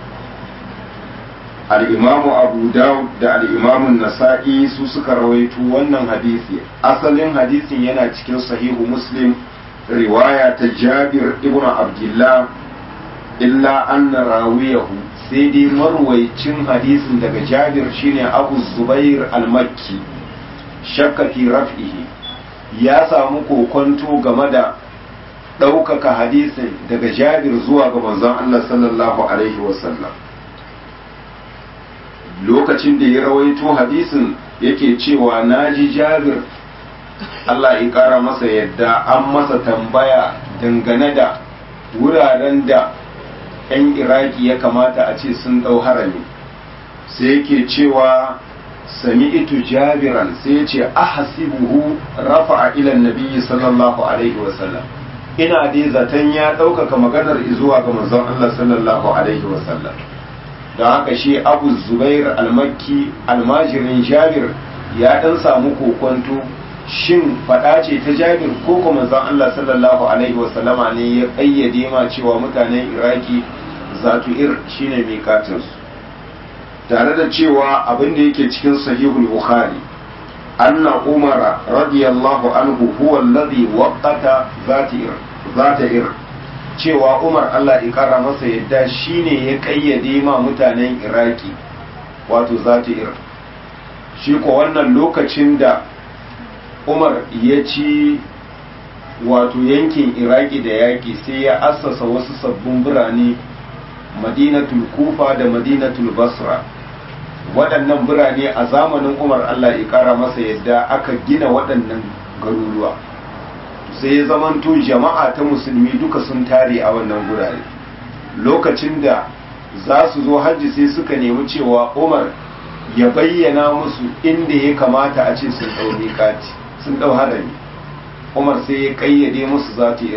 al'imamu abu dawud da al'imamun nasa'i su suka rawaito wannan hadisi asalin hadisin yana cikin sahihu muslim riwaya ta jabir ibn abdullah illa anna rawiyahu sai dai marwaicin hadisin daga jabir shine abu zubair al-makki shakka fi raf'ihi ya samu kokonto game da ɗaukaka hadisin daga jabir zuwa ga manzon Allah sallallahu alaihi wasallam lokacin da ya rawaito hadisin yake cewa na ji jabir Allah ya ƙara masa yadda an masa tambaya dangane da wuraren da 'yan iraki ya kamata a ce sun ɗau harami sai yake cewa sami itu jabiran sai ce ahasibuhu rafa a ilan nabiyyi sallallahu alaihi wasallam ina dai zaton ya ɗaukaka maganar zuwa ga manzon Allah sallallahu alaihi wasallam da haka shi abu zubair almakki almajirin jabir ya dan samu kokonto shin fada ce ta jabir ko kuma zan Allah sallallahu alaihi wasallama ne ya ƙayyade ma cewa mutanen iraki zatu ir shine miƙatinsu tare da cewa abin da yake cikin sahihul bukhari anna umara radiyallahu anhu huwa alladhi waqata zati ir zata ir cewa umar allah kara masa yadda shine ya kayyade ma mutanen iraki wato ir shi ko wannan lokacin da umar ya ci wato yankin iraki da yaƙi sai ya assasa wasu sabbin birane madinatul kufa da madinatul basra waɗannan birane a zamanin umar allah ya ƙara masa yadda aka gina waɗannan garuruwa sai ya zamanto jama'a ta musulmi duka sun tare a wannan gurare lokacin da za su zo hajji sai suka nemi cewa umar ya bayyana musu inda ya kamata a ce sun ɗau miƙati sun ɗau harami umar sai ya ƙayyade musu za ta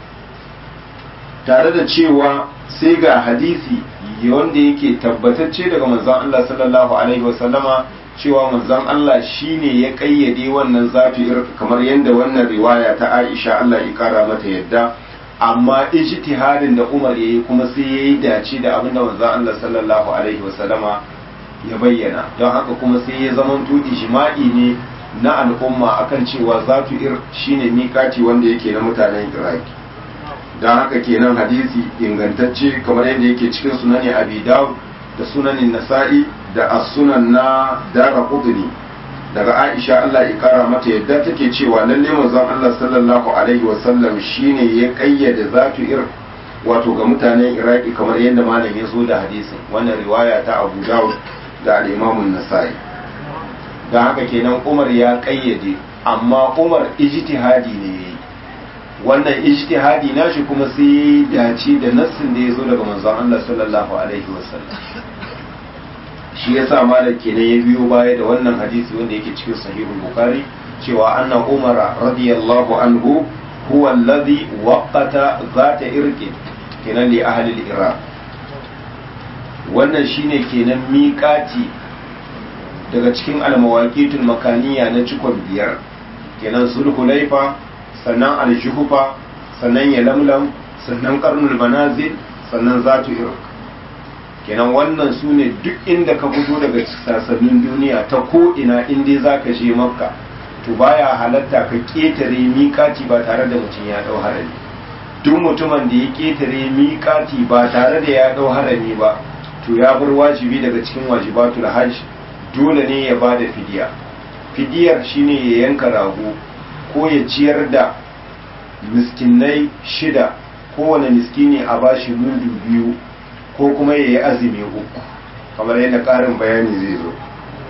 tare da cewa sai ga hadisi wanda yake tabbatacce daga manzon Allah sallallahu alaihi wasallama cewa manzon Allah shine ya kayyade wannan zafi kamar yadda wannan riwaya ta Aisha Allah ya kara mata yadda amma ijtihadin da Umar yayi kuma sai yayi dace da abin da manzon Allah sallallahu alaihi wasallama ya bayyana don haka kuma sai ya zamanto ijma'i ne na al'umma akan cewa zafi ir shine mikati wanda yake na mutanen Iraki don haka kenan hadisi ingantacce kamar yadda yake cikin sunani abi dawud da sunanin nasa'i da as-sunan na dara qudni daga aisha Allah ya kara mata yadda take cewa lalle manzon Allah sallallahu alaihi wa sallam shine ya kayyade zatu ir wato ga mutanen iraki kamar yadda malam ya zo da hadisin wannan riwaya ta abu dawud da al-imam an-nasa'i don haka kenan umar ya kayyade amma umar ijtihadi ne yayi wannan ijtihadi nashi kuma sai dace da nassin da ya zo daga manzon Allah sallallahu alaihi wasallam shi yasa malam kenan ya biyo baya da wannan hadisi wanda yake cikin sahihul bukhari cewa anna umara radiyallahu anhu huwa alladhi waqata zata irqin kenan li ahli al-iraq wannan shine kenan miƙati daga cikin almawaqitul makaniya na cikon biyar kenan sulhulaifa sannan aljuhufa sannan ya lamlam sannan karnul manazil sannan zatu irk kenan wannan su ne duk inda ka fito daga sassanin duniya ta ko ina inda za ka je makka to baya halatta ka ƙetare miƙati ba tare da mutum ya ɗau harami duk mutumin da ya ƙetare miƙati ba tare da ya ɗau harami ba to ya bar wajibi daga cikin wajibatul hajj dole ne ya ba da fidiya fidiyar shine ya yanka rago ko ya ciyar da miskinai shida kowane miskini a bashi mudu biyu ko kuma ya yi azumi uku kamar yadda ƙarin bayani zai zo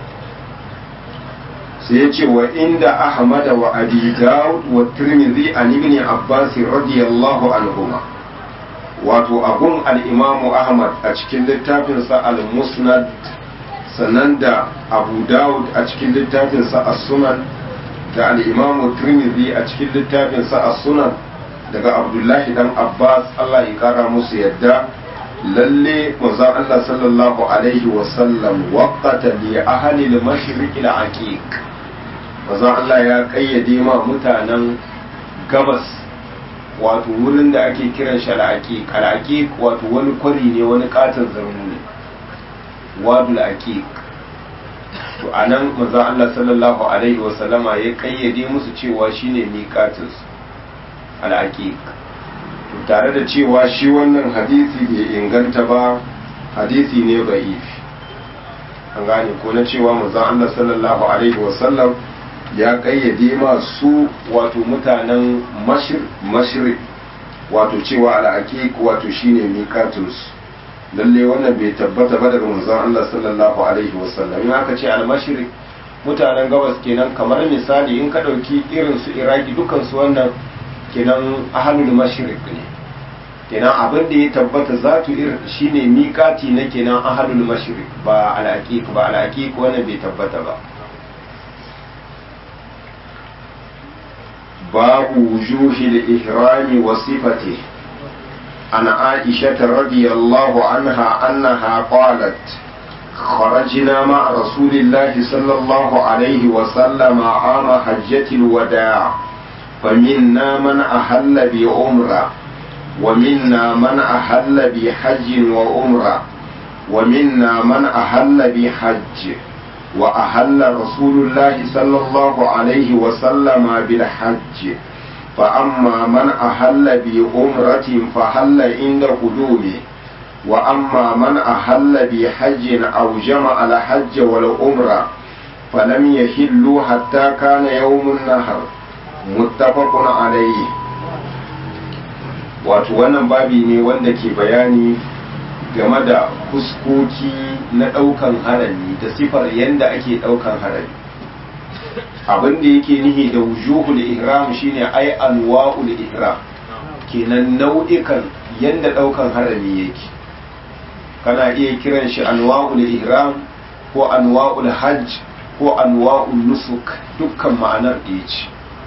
sai ya ce wa inda ahmada wa abi dawud wa tirmidhi an ibn abbas radiyallahu anhuma wato abun al-imamu ahmad a cikin littafinsa al-musnad sannan da abu dawud a cikin littafinsa as-sunan da al'imamu Tirmidhi a cikin littafinsa a sunan daga abdullahi dan abbas allah ya kara musu yadda lalle manzon allah sallallahu alaihi wasallam waqata li ahli al-mashriq al-aqiq manzon allah ya kayyade ma mutanen gabas wato wurin da ake kiran shi al-aqiq al-aqiq wato wani kwari ne wani katon zarmu ne wadul aqiq to a nan manzon Allah sallallahu alaihi wa sallama ya kayyade musu cewa shine miqatus al-aqiq to tare da cewa shi wannan hadisi bai inganta ba hadisi ne da'if an gane ko na cewa manzon Allah sallallahu alaihi wa sallam ya kayyade masu wato mutanen mashriq wato cewa al-aqiq wato shine miqatus lalle wannan bai tabbata ba daga manzon Allah sallallahu alaihi wasallam in aka ce al-mashriq mutanen gabas kenan kamar misali in ka dauki irin su iraki dukan su wannan kenan ahlul mashriq ne kenan abin da ya tabbata zatu ir shine miqati na kenan ahlul mashriq ba al-aqiq ba al-aqiq wannan bai tabbata ba babu wujuhil ihrami wa sifatihi عن عائشة رضي الله عنها أنها قالت خرجنا مع رسول الله صلى الله عليه وسلم عام حجة الوداع فمنا من أحل بعمرة ومنا من أحل بحج وعمرة ومنا من أحل بحج وأحل رسول الله صلى الله عليه وسلم بالحج فأما من أحل بعمرة فحل عند قدومه وأما من أحل بحج أو جمع الحج والعمرة فلم يحلوا حتى كان يوم النهر متفق عليه wato wannan babi ne wanda ke bayani game da fuskoki na ɗaukan harami da sifar yadda ake ɗaukan harami abin da yake nihi da wujuhul ihram shine ai anwa'ul ihram kenan nau'ikan yadda ɗaukan harami yake kana iya kiran shi anwa'ul ihram ko anwa'ul hajj ko anwa'ul nusuk dukkan ma'anar ɗaya ce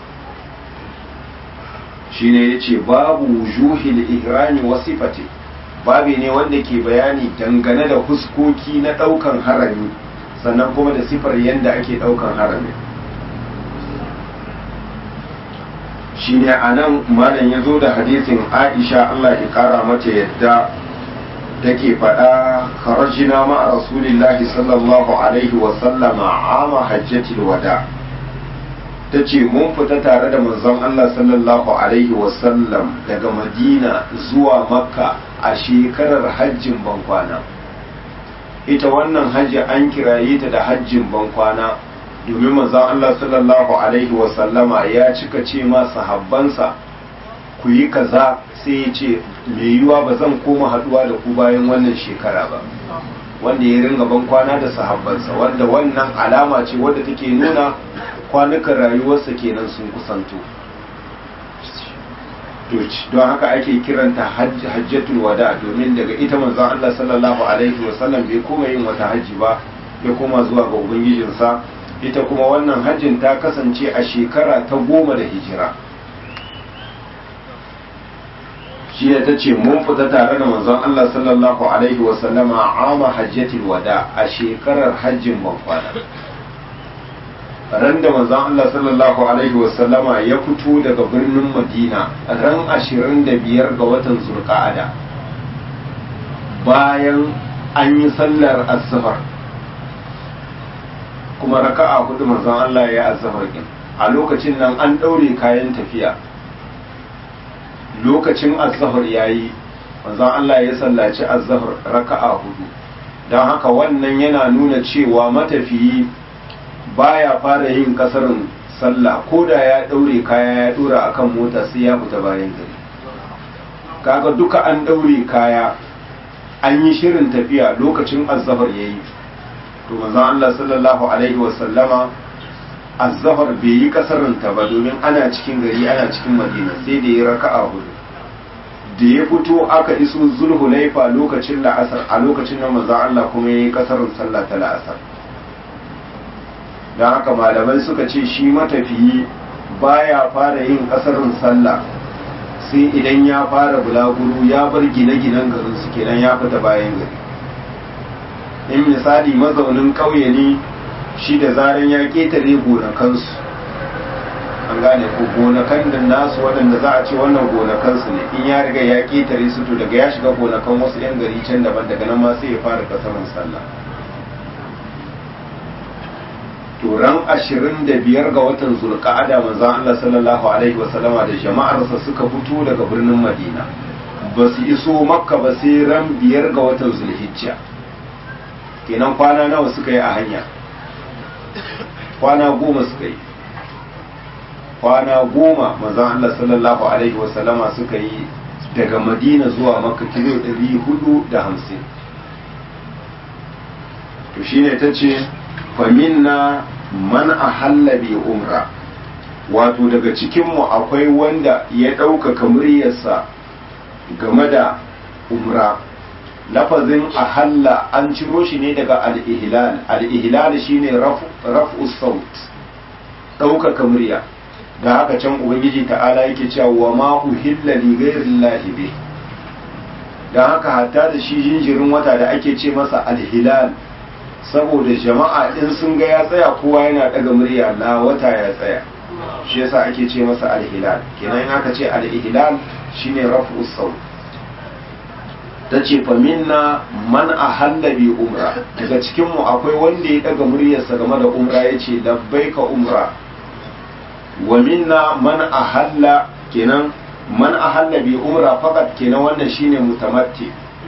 shine yace babu wujuhil ihrami wa sifati babi ne wanda ke bayani dangane da huskoki na daukan harami sannan kuma da sifar yadda ake daukan harami shine anan malam ya zo da hadisin Aisha Allah ya kara mata yadda take faɗa kharajina ma rasulillahi sallallahu alaihi wa sallama ama hajjatil wada' ta ce mun fita tare da manzon Allah sallallahu Alaihi wasallam daga Madina zuwa Makka a shekarar hajjin bankwana. Ita wannan hajji an kiraye ta da hajjin bankwana domin manzon Allah sallallahu Alaihi wasallama ya cika ce ma sahabbansa ku yi kaza sai ya ce mai yiwuwa ba zan koma haduwa da ku bayan wannan shekara ba. wanda ya ringa bankwana da sahabbansa wanda wannan alama ce wadda take nuna kwanukan rayuwarsa kenan sun kusanto don haka ake kiranta hajjatul wada domin daga ita manzon Allah sallallahu alaihi wasallam bai koma yin wata hajji ba ya koma zuwa ga ubangijinsa ita kuma wannan hajjin ta kasance a shekara ta goma da hijira shi ne ta ce mun fita tare da manzon Allah sallallahu alaihi wasallama ama hajjatul wada a shekarar hajjin bankwana ran da manzon Allah sallallahu alaihi wasallama ya fito daga birnin Madina ran 25 ga watan Zulqa'ada bayan an yi sallar azhar kuma raka'a hudu manzon Allah ya azhar din a lokacin nan an daure kayan tafiya lokacin azhar yayi manzon Allah ya sallaci azhar raka'a hudu don haka wannan yana nuna cewa matafiyi baya fara yin kasarin sallah ko da ya daure kaya ya dora akan mota sai ya fita bayan gari kaga duka an daure kaya an yi shirin tafiya lokacin azzafar yayi to manzon Allah sallallahu alaihi wasallama azzafar bai yi kasarin ta ba domin ana cikin gari ana cikin madina sai da ya raka'a hudu da ya fito aka iso zulhulaifa lokacin la'asar a lokacin da manzon Allah kuma yayi kasarin sallah ta la'asar don haka malamai suka ce shi matafiyi baya fara yin kasarin sallah sai idan ya fara bulaguro ya bar gine-ginen garin su kenan ya fita bayan gari in misali mazaunin ƙauye ne shi da zaren ya ƙetare gonakansu an gane ko gonakan da nasu waɗanda za a ce wannan gonakansu ne in ya riga ya ƙetare su to daga ya shiga gonakan wasu 'yan gari can daban daga nan ma sai ya fara kasarin sallah turan ashirin da biyar ga watan zulqa'ada manzo Allah sallallahu alaihi wasallama da jama'arsa suka fito daga birnin Madina ba su iso makka ba sai ran biyar ga watan zulhijja kenan kwana nawa suka yi a hanya kwana goma suka yi kwana goma manzo Allah sallallahu alaihi wasallama suka yi daga Madina zuwa makka kilo 450 to shine tace faminna man ahalla bi umra wato daga cikinmu akwai wanda ya ɗaukaka muryarsa game da umra lafazin ahalla an ciro shi ne daga al-ihlal al-ihlal shine raf'u saut ɗaukaka murya da haka can ubangiji ta'ala yake cewa wa ma uhilla li ghayrillahi bi dan haka hatta da shi jinjirin wata da ake ce masa al-hilal saboda jama'a in sun ga ya tsaya kowa yana daga murya la wata ya tsaya shi yasa ake ce masa alhilal kenan aka ce alhilal shine raf'u saut tace fa minna man ahalla bi umra daga cikin mu akwai wanda ya daga muryarsa game da umra yace labbaika umra wa minna man ahalla kenan man ahalla bi umra faqat kenan wannan shine mutamatti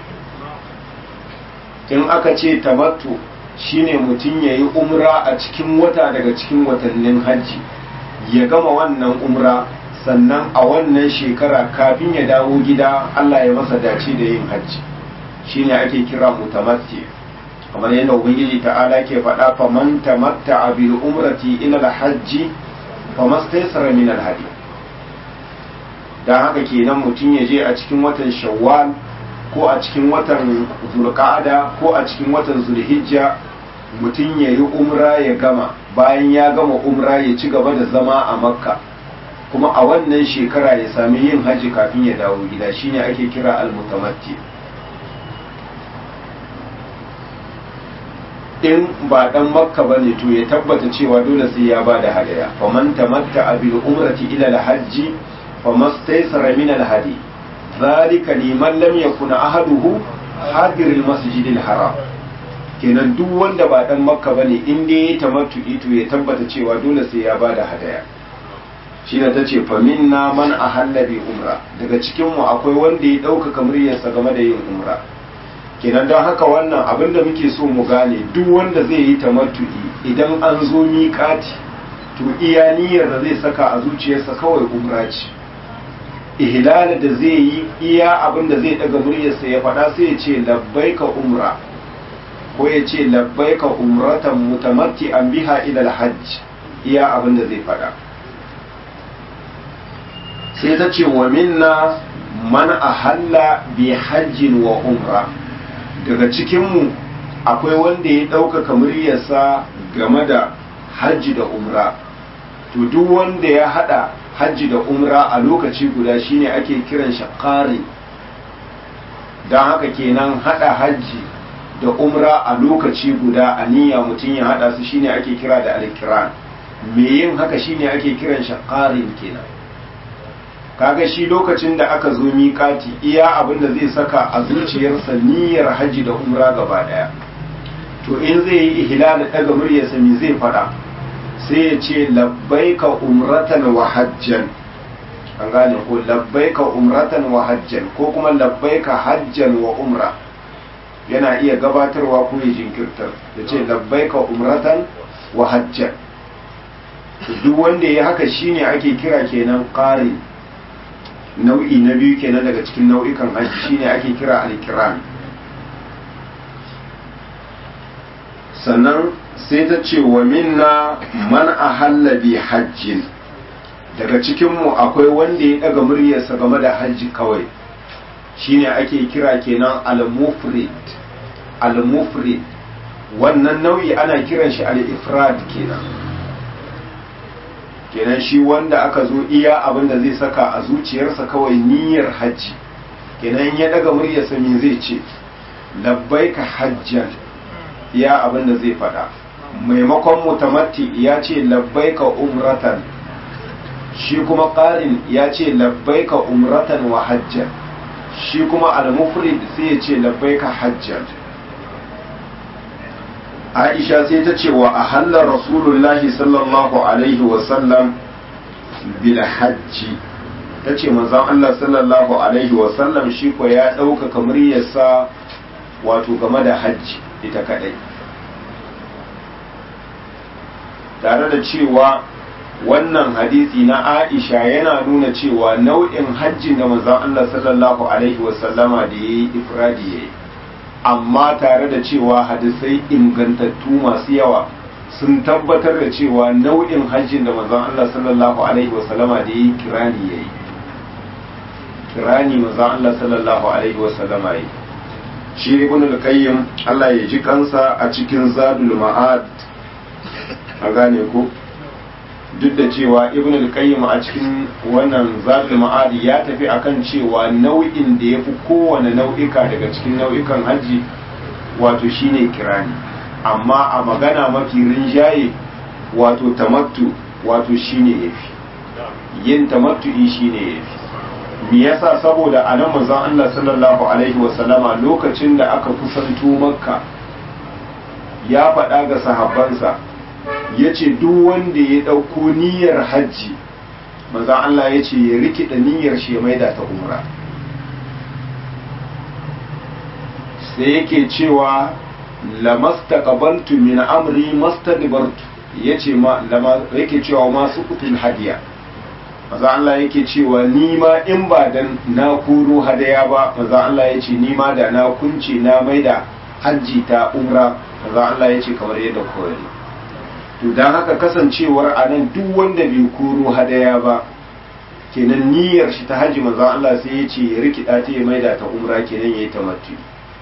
in aka ce tamattu shine mutum ya yi umra a cikin wata daga cikin watannin hajji ya gama wannan umra sannan a wannan shekara kafin ya dawo gida Allah ya masa dace da yin hajji shine ake kira mutamatti kamar yadda ubangiji ta'ala ke faɗa faman tamatta bil umrati ila al hajji famastaysara min al hadi dan haka kenan mutum ya je a cikin watan shawwal ko a cikin watan zulqa'ada ko a cikin watan zulhijja mutum ya yi umra ya gama bayan ya gama umra ya ci gaba da zama a makka kuma a wannan shekara ya sami yin hajji kafin ya dawo gida shine ake kira al-mutamatti in ba dan makka bane to ya tabbata cewa dole sai ya bada hadaya faman tamatta bil umrati ila al-hajji famastaysara min al-hadi dhalika liman lam yakun ahaduhu hadir al-masjid al-haram kenan duk wanda ba dan makka bane in dai ya tamattu to ya tabbata cewa dole sai ya bada hadaya shi ne ta ce faminna man a hallabi umra daga cikinmu akwai wanda ya ɗaukaka muryarsa game da yin umra kenan don haka wannan abin da muke so mu gane duk wanda zai yi tamattu'i idan an zo miƙati to iya niyyar da zai saka a zuciyarsa kawai umra ce ihlala da zai yi iya abin da zai daga muryarsa ya faɗa sai ya ce labbaika umra ko ya ce labbaika umratan mutamatti an biha ila hajj iya abin da zai faɗa sai ta ce wa minna man ahalla bi hajjin wa umra daga cikinmu akwai wanda ya ɗaukaka muryarsa game da hajji da umra to duk wanda ya haɗa hajji da umra a lokaci guda shine ake kiran shi ƙari don haka kenan haɗa hajji da umra a lokaci guda a niyya mutum ya haɗa su shine ake kira da alkiran me yin haka shine ake kiran shi ƙarin kenan kaga shi lokacin da aka zo miƙati iya abin da zai saka a zuciyarsa niyyar hajji da umra gaba daya to in zai yi ihlal daga muryarsa me zai fada sai ya ce labbaika umratan wa hajjan an gane ko labbaika umratan wa hajjan ko kuma labbaika hajjan wa umra yana iya gabatarwa ko ya jinkirtar ya ce labbaika umratan wa hajjan duk wanda ya haka shine ake kira kenan ƙari nau'i na biyu kenan daga cikin nau'ikan hajji shine ake kira alkiran sannan sai ta ce wa minna man ahalla bi hajjin daga cikinmu akwai wanda ya daga muryarsa game da hajji kawai shine ake kira kenan al-mufrid al-mufrid wannan nau'i ana kiran shi al-ifrad kenan kenan shi wanda aka zo iya abin da zai saka a zuciyarsa kawai niyyar hajji kenan ya daga muryarsa me zai ce labbaika hajjan iya abin da zai faɗa maimakon mutamatti ya ce labbaika umratan shi kuma ƙarin ya ce labbaika umratan wa hajjan shi kuma al-mufrid sai ya ce labbaika hajjan aisha sai ta ce wa ahalla rasulullahi sallallahu alaihi wasallam bil hajji ta ce manzon Allah sallallahu alaihi wasallam shi ko ya ɗaukaka muryarsa wato game da hajji ita kadai tare da cewa wannan hadisi na aisha yana nuna cewa nau'in hajjin da manzon Allah sallallahu alaihi wasallama da yayi ifradi yayi amma tare da cewa hadisai ingantattu masu yawa sun tabbatar da cewa nau'in hajjin da manzon Allah sallallahu alaihi wasallama da yi kirani yayi kirani manzon Allah sallallahu alaihi wasallama yayi shi ibn al-qayyim Allah ya ji kansa a cikin zadul ma'ad a gane ko duk da cewa ibn al-qayyim a cikin wannan zadul ma'ad ya tafi akan cewa nau'in da yafi kowane nau'ika daga cikin nau'ikan haji wato shine kirani amma a magana mafi rinjaye wato tamattu wato shine yafi yin tamattu'i shine yafi me yasa saboda anan manzon Allah sallallahu alaihi wasallama lokacin da aka kusanto makka ya faɗa ga sahabbansa ya ce duk wanda ya ɗauko niyyar hajji manzan Allah ya ce ya rikida niyyar shi ya maida ta umra sai yake cewa lamastaqbaltu min amri mastadbartu yace ma lama yake cewa masu kutul hadiya maza Allah yake cewa ni ma in ba dan na koro hadaya ba maza Allah ya ce ni ma da na kunce na maida hajji ta umra maza Allah ya ce kamar yadda kore to dan haka kasancewar anan duk wanda bai koro hadaya ba kenan niyyar shi ta hajji maza Allah sai ya ce ya rikida ta ya maida ta umra kenan yayi tamattu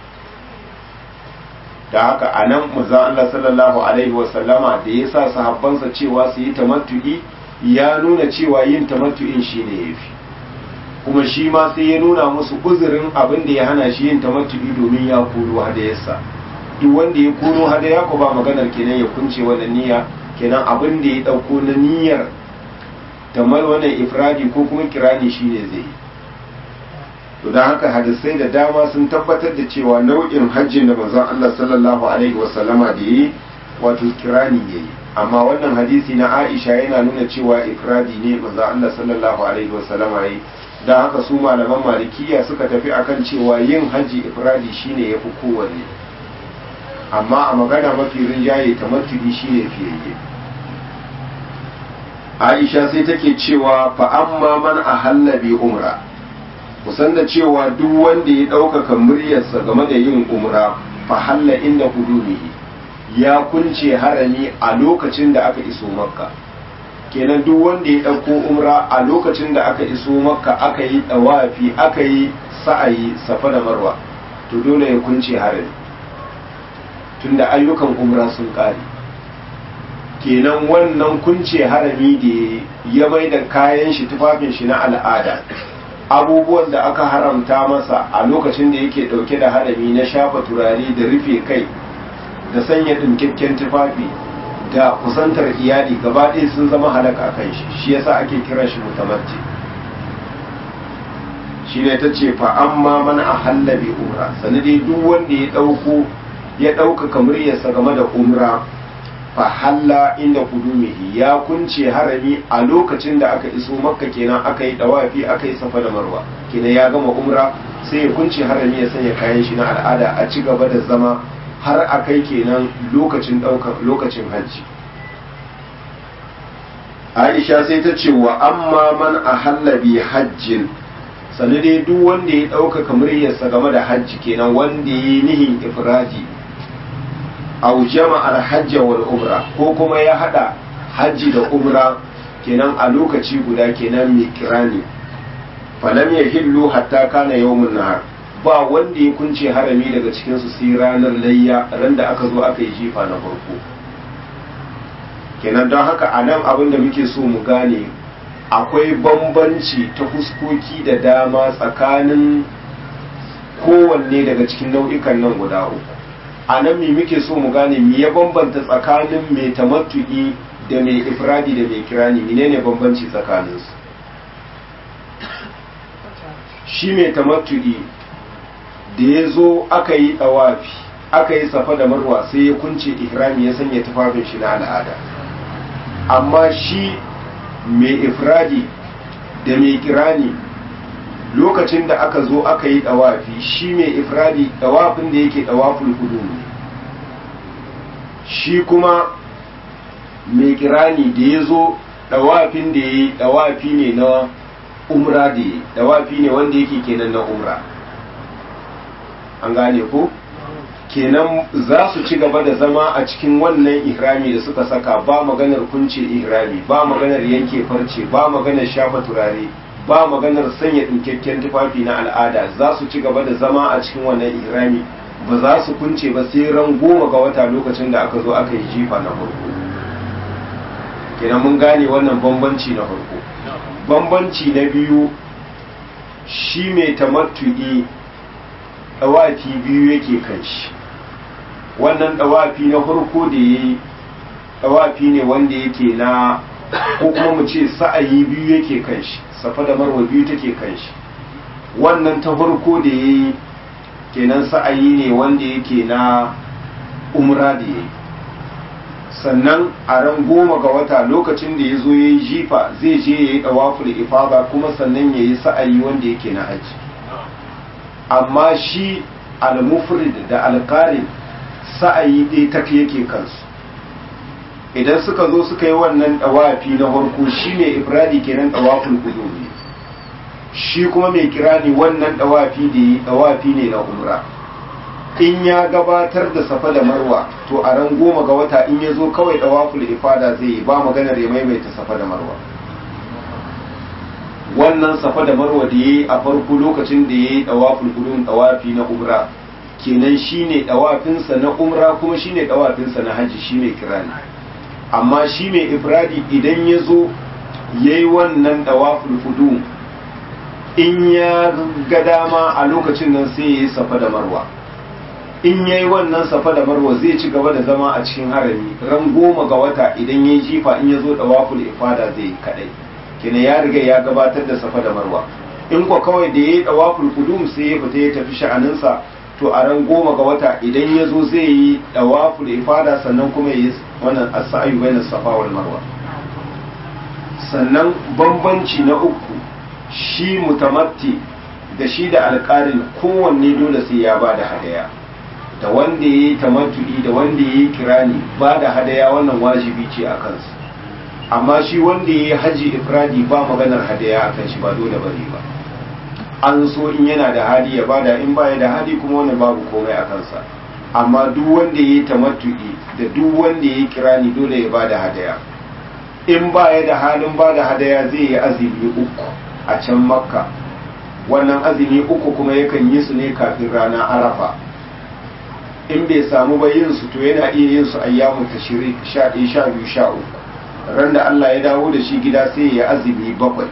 da haka anan maza Allah sallallahu alaihi wa sallama da ya sa sahabbansa cewa su yi tamattu'i ya nuna cewa yin tamattu'in shi ne ya fi kuma shi ma sai ya nuna musu uzurin abin da ya hana shi yin tamattu'i domin ya koro hadayarsa duk wanda ya koro hadaya ko ba maganar kenan ya kunce wannan niyya kenan abin da ya dauko na niyyar tamar wannan ifradi ko kuma kirani shi ne zai yi to don haka hadisai da dama sun tabbatar da cewa nau'in hajjin da manzon Allah sallallahu alaihi wasallama da yi wato kirani yayi amma wannan hadisi na Aisha yana nuna cewa ifradi ne manzo Allah sallallahu alaihi wasallama yi dan haka su malaman malikiya suka tafi akan cewa yin haji ifradi shine yafi kowanne amma a magana mafi rinjaye tamattu'i shine fiyayye Aisha sai take cewa fa amma man ahalla bi umra kusan da cewa duk wanda ya ɗaukaka muryarsa game da yin umra fa halla inda hudumihi ya kunce harami a lokacin da aka iso makka kenan duk wanda ya ɗauko umra a lokacin da aka iso makka aka yi ɗawafi aka yi sa'ayi safa da marwa to dole ya kunce harami tunda ayyukan umra sun ƙare kenan wannan kunce harami da ya mai da kayan shi tufafin shi na al'ada abubuwan da aka haramta masa a lokacin da yake ɗauke da harami na shafa turare da rufe kai da sanya ɗinkakken tufafi da kusantar iyali gaba ɗaya sun zama halaka kan shi shi yasa ake kiran shi mutamarci shi ne ta ce fa amma man a hallabi umra sanadi duk wanda ya ɗauko ya ɗaukaka muryarsa game da umra fa halla inda kudumihi ya kunce harami a lokacin da aka iso makka kenan aka yi dawafi aka yi safa da marwa kenan ya gama umra sai ya kunce harami ya sanya kayan shi na al'ada a ci gaba da zama har a kai kenan lokacin ɗaukar lokacin hajji aisha sai ta ce wa amma man a hallabi hajjin sani dai duk wanda ya ɗaukaka muryarsa game da hajji kenan wanda ya yi nihin ifradi au jama'ar hajji wal umra ko kuma ya hada hajji da umra kenan a lokaci guda kenan mai kirani falam ya hillu hatta kana yawmun nahar ba wanda ya kunce harami daga cikin su sai ranar layya ran da aka zo aka yi jifa na farko kenan don haka a nan abin da muke so mu gane akwai bambanci ta fuskoki da dama tsakanin kowanne daga cikin nau'ikan nan guda uku a nan me muke so mu gane me ya bambanta tsakanin mai tamattu'i da mai ifradi da mai kirani menene bambanci tsakaninsu shi mai tamattu'i da ya zo aka yi ɗawafi aka yi safa da marwa sai ya kunce ihrami ya sanya tufafin shi na al'ada amma shi mai ifradi da mai kirani lokacin da aka zo aka yi ɗawafi shi mai ifradi ɗawafin da yake ɗawafin kudu ne shi kuma mai kirani da ya zo ɗawafin da ya yi ɗawafi ne na umra da ya ɗawafi ne wanda yake kenan na umra an gane ko kenan za su ci gaba da zama a cikin wannan ihrami da suka saka ba maganar kunce ihrami ba maganar yanke farce ba maganar shafa turare ba maganar sanya ɗinkakken tufafi na al'ada za su ci gaba da zama a cikin wannan ihrami ba za su kunce ba sai ran goma ga wata lokacin da aka zo aka yi jifa na farko kenan mun gane wannan bambanci na farko bambanci na biyu shi mai tamattu'i ɗawafi biyu yake kan shi wannan ɗawafi na farko da ya yi ɗawafi ne wanda yake na ko kuma mu ce sa'ayi biyu yake kan shi safa da marwa biyu take kan shi wannan ta farko da ya yi kenan sa'ayi ne wanda yake na umra da ya yi sannan a ran goma ga wata lokacin da ya zo ya yi jifa zai je ya yi ɗawaful ifada kuma sannan ya yi sa'ayi wanda yake na hajji amma shi al-mufrid da al-qarin sa'ayi ɗaya tafi yake kansu idan suka zo suka yi wannan dawafi na farko shi mai ifradi kenan dawaful qudumi shi kuma mai kirani wannan dawafi da yi dawafi ne na umra in ya gabatar da safa da marwa to a ran goma ga wata in ya zo kawai dawaful ifada zai yi ba maganar ya maimaita safa da marwa wannan safa da marwa da yayi a farko lokacin da yayi dawaful qudum dawafi na umra kenan shine dawafinsa na umra kuma shine dawafinsa na haji shi mai kirani amma shi mai ifradi idan ya zo ya yi wannan dawaful fudu in ya ga dama a lokacin nan sai ya yi safa da marwa in ya yi wannan safa da marwa zai ci gaba da zama a cikin harami ran goma ga wata idan ya yi jifa in ya zo dawaful ifada zai yi kadai kina ya riga ya gabatar da safa da marwa in kwa kawai da ya yi dawaful fudum sai ya fita ya tafi sha'aninsa to a ran goma ga wata idan ya zo zai yi dawaful ifada sannan kuma ya yi wannan as-sa'yu bainas safa wal marwa sannan bambanci na uku shi mutamatti da shi da alƙarin kowanne dole sai ya bada hadaya da wanda ya yi tamattu'i da wanda ya yi kirani ba da hadaya wannan wajibi ce a kansu amma shi wanda ya yi haji ifradi ba maganar hadaya a kan shi ba dole bane ba an so in yana da hali ya bada in baya da hali kuma wannan babu komai a kansa amma duk wanda ya yi tamattu'i da duk wanda ya yi kirani dole ya bada hadaya in baya da halin bada hadaya zai yi azumi uku a can makka wannan azumi uku kuma yakan yi su ne kafin rana arafa in bai samu ba yin su to yana iya yin su ayyamu tashrik sha ɗaya sha biyu sha uku ran da Allah ya dawo da shi gida sai ya azumi bakwai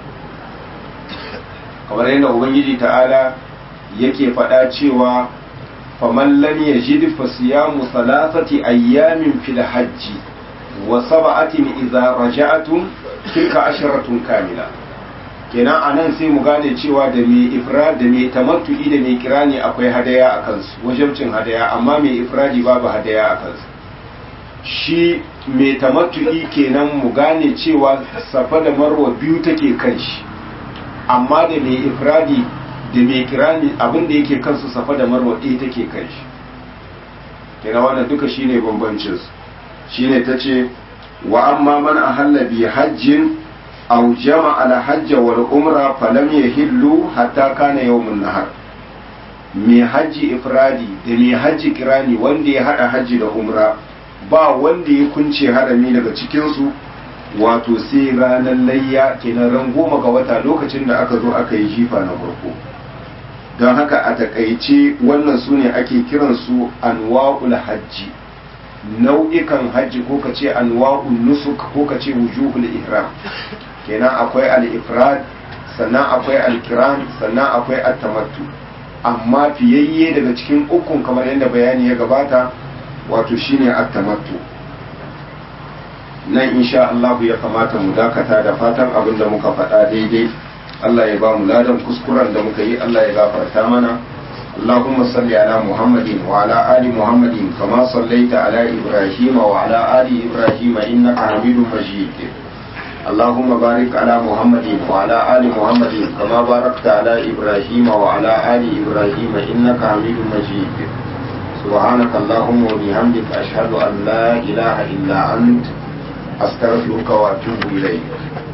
kamar yadda ubangiji ta'ala yake faɗa cewa faman lam yajid fa siyamu thalathati ayyamin fil hajji wa sab'atin idza raja'tum tilka asharatun kamila kenan anan sai mu gane cewa da mai ifrad da mai tamattu'i da mai kirani akwai hadaya a kansu wajibcin hadaya amma mai ifradi babu hadaya a kansu shi mai tamattu'i kenan mu gane cewa safa da marwa biyu take kan shi amma da mai ifradi da mai kirani abin da yake kansu safa da marwa ɗaya take kan shi kenan wannan duka shine bambancin su shine tace wa amma man ahalla bi hajjin aw jama'a al hajj wal umra falam yahillu hatta kana yawmun nahar mai hajji ifradi da mai hajji kirani wanda ya hada hajji da umra ba wanda ya kunce harami daga cikin su wato sai ranar layya kenan ran goma ga wata lokacin da aka zo aka yi jifa na farko don haka a takaice wannan su ne ake kiransu anwa'ul hajji nau'ikan hajji ko ka ce anwa'ul nusuk ko ka ce wujuhul ihram kenan akwai al-ifrad sannan akwai al-kiram sannan akwai at-tamattu amma fiyayye daga cikin ukun kamar yadda bayani ya gabata wato shine at-tamattu nan insha Allah ya kamata mu dakata da fatan abin da muka faɗa daidai Allah ya ba mu ladan kuskuren da muka yi Allah ya gafarta mana اللهم صل على محمد وعلى آل محمد كما صليت على إبراهيم وعلى آل إبراهيم إنك حميد مجيد اللهم بارك على محمد وعلى آل محمد كما باركت على إبراهيم وعلى آل إبراهيم إنك حميد مجيد سبحانك اللهم وبحمدك أشهد أن لا إله إلا أنت أستغفرك وأتوب إليك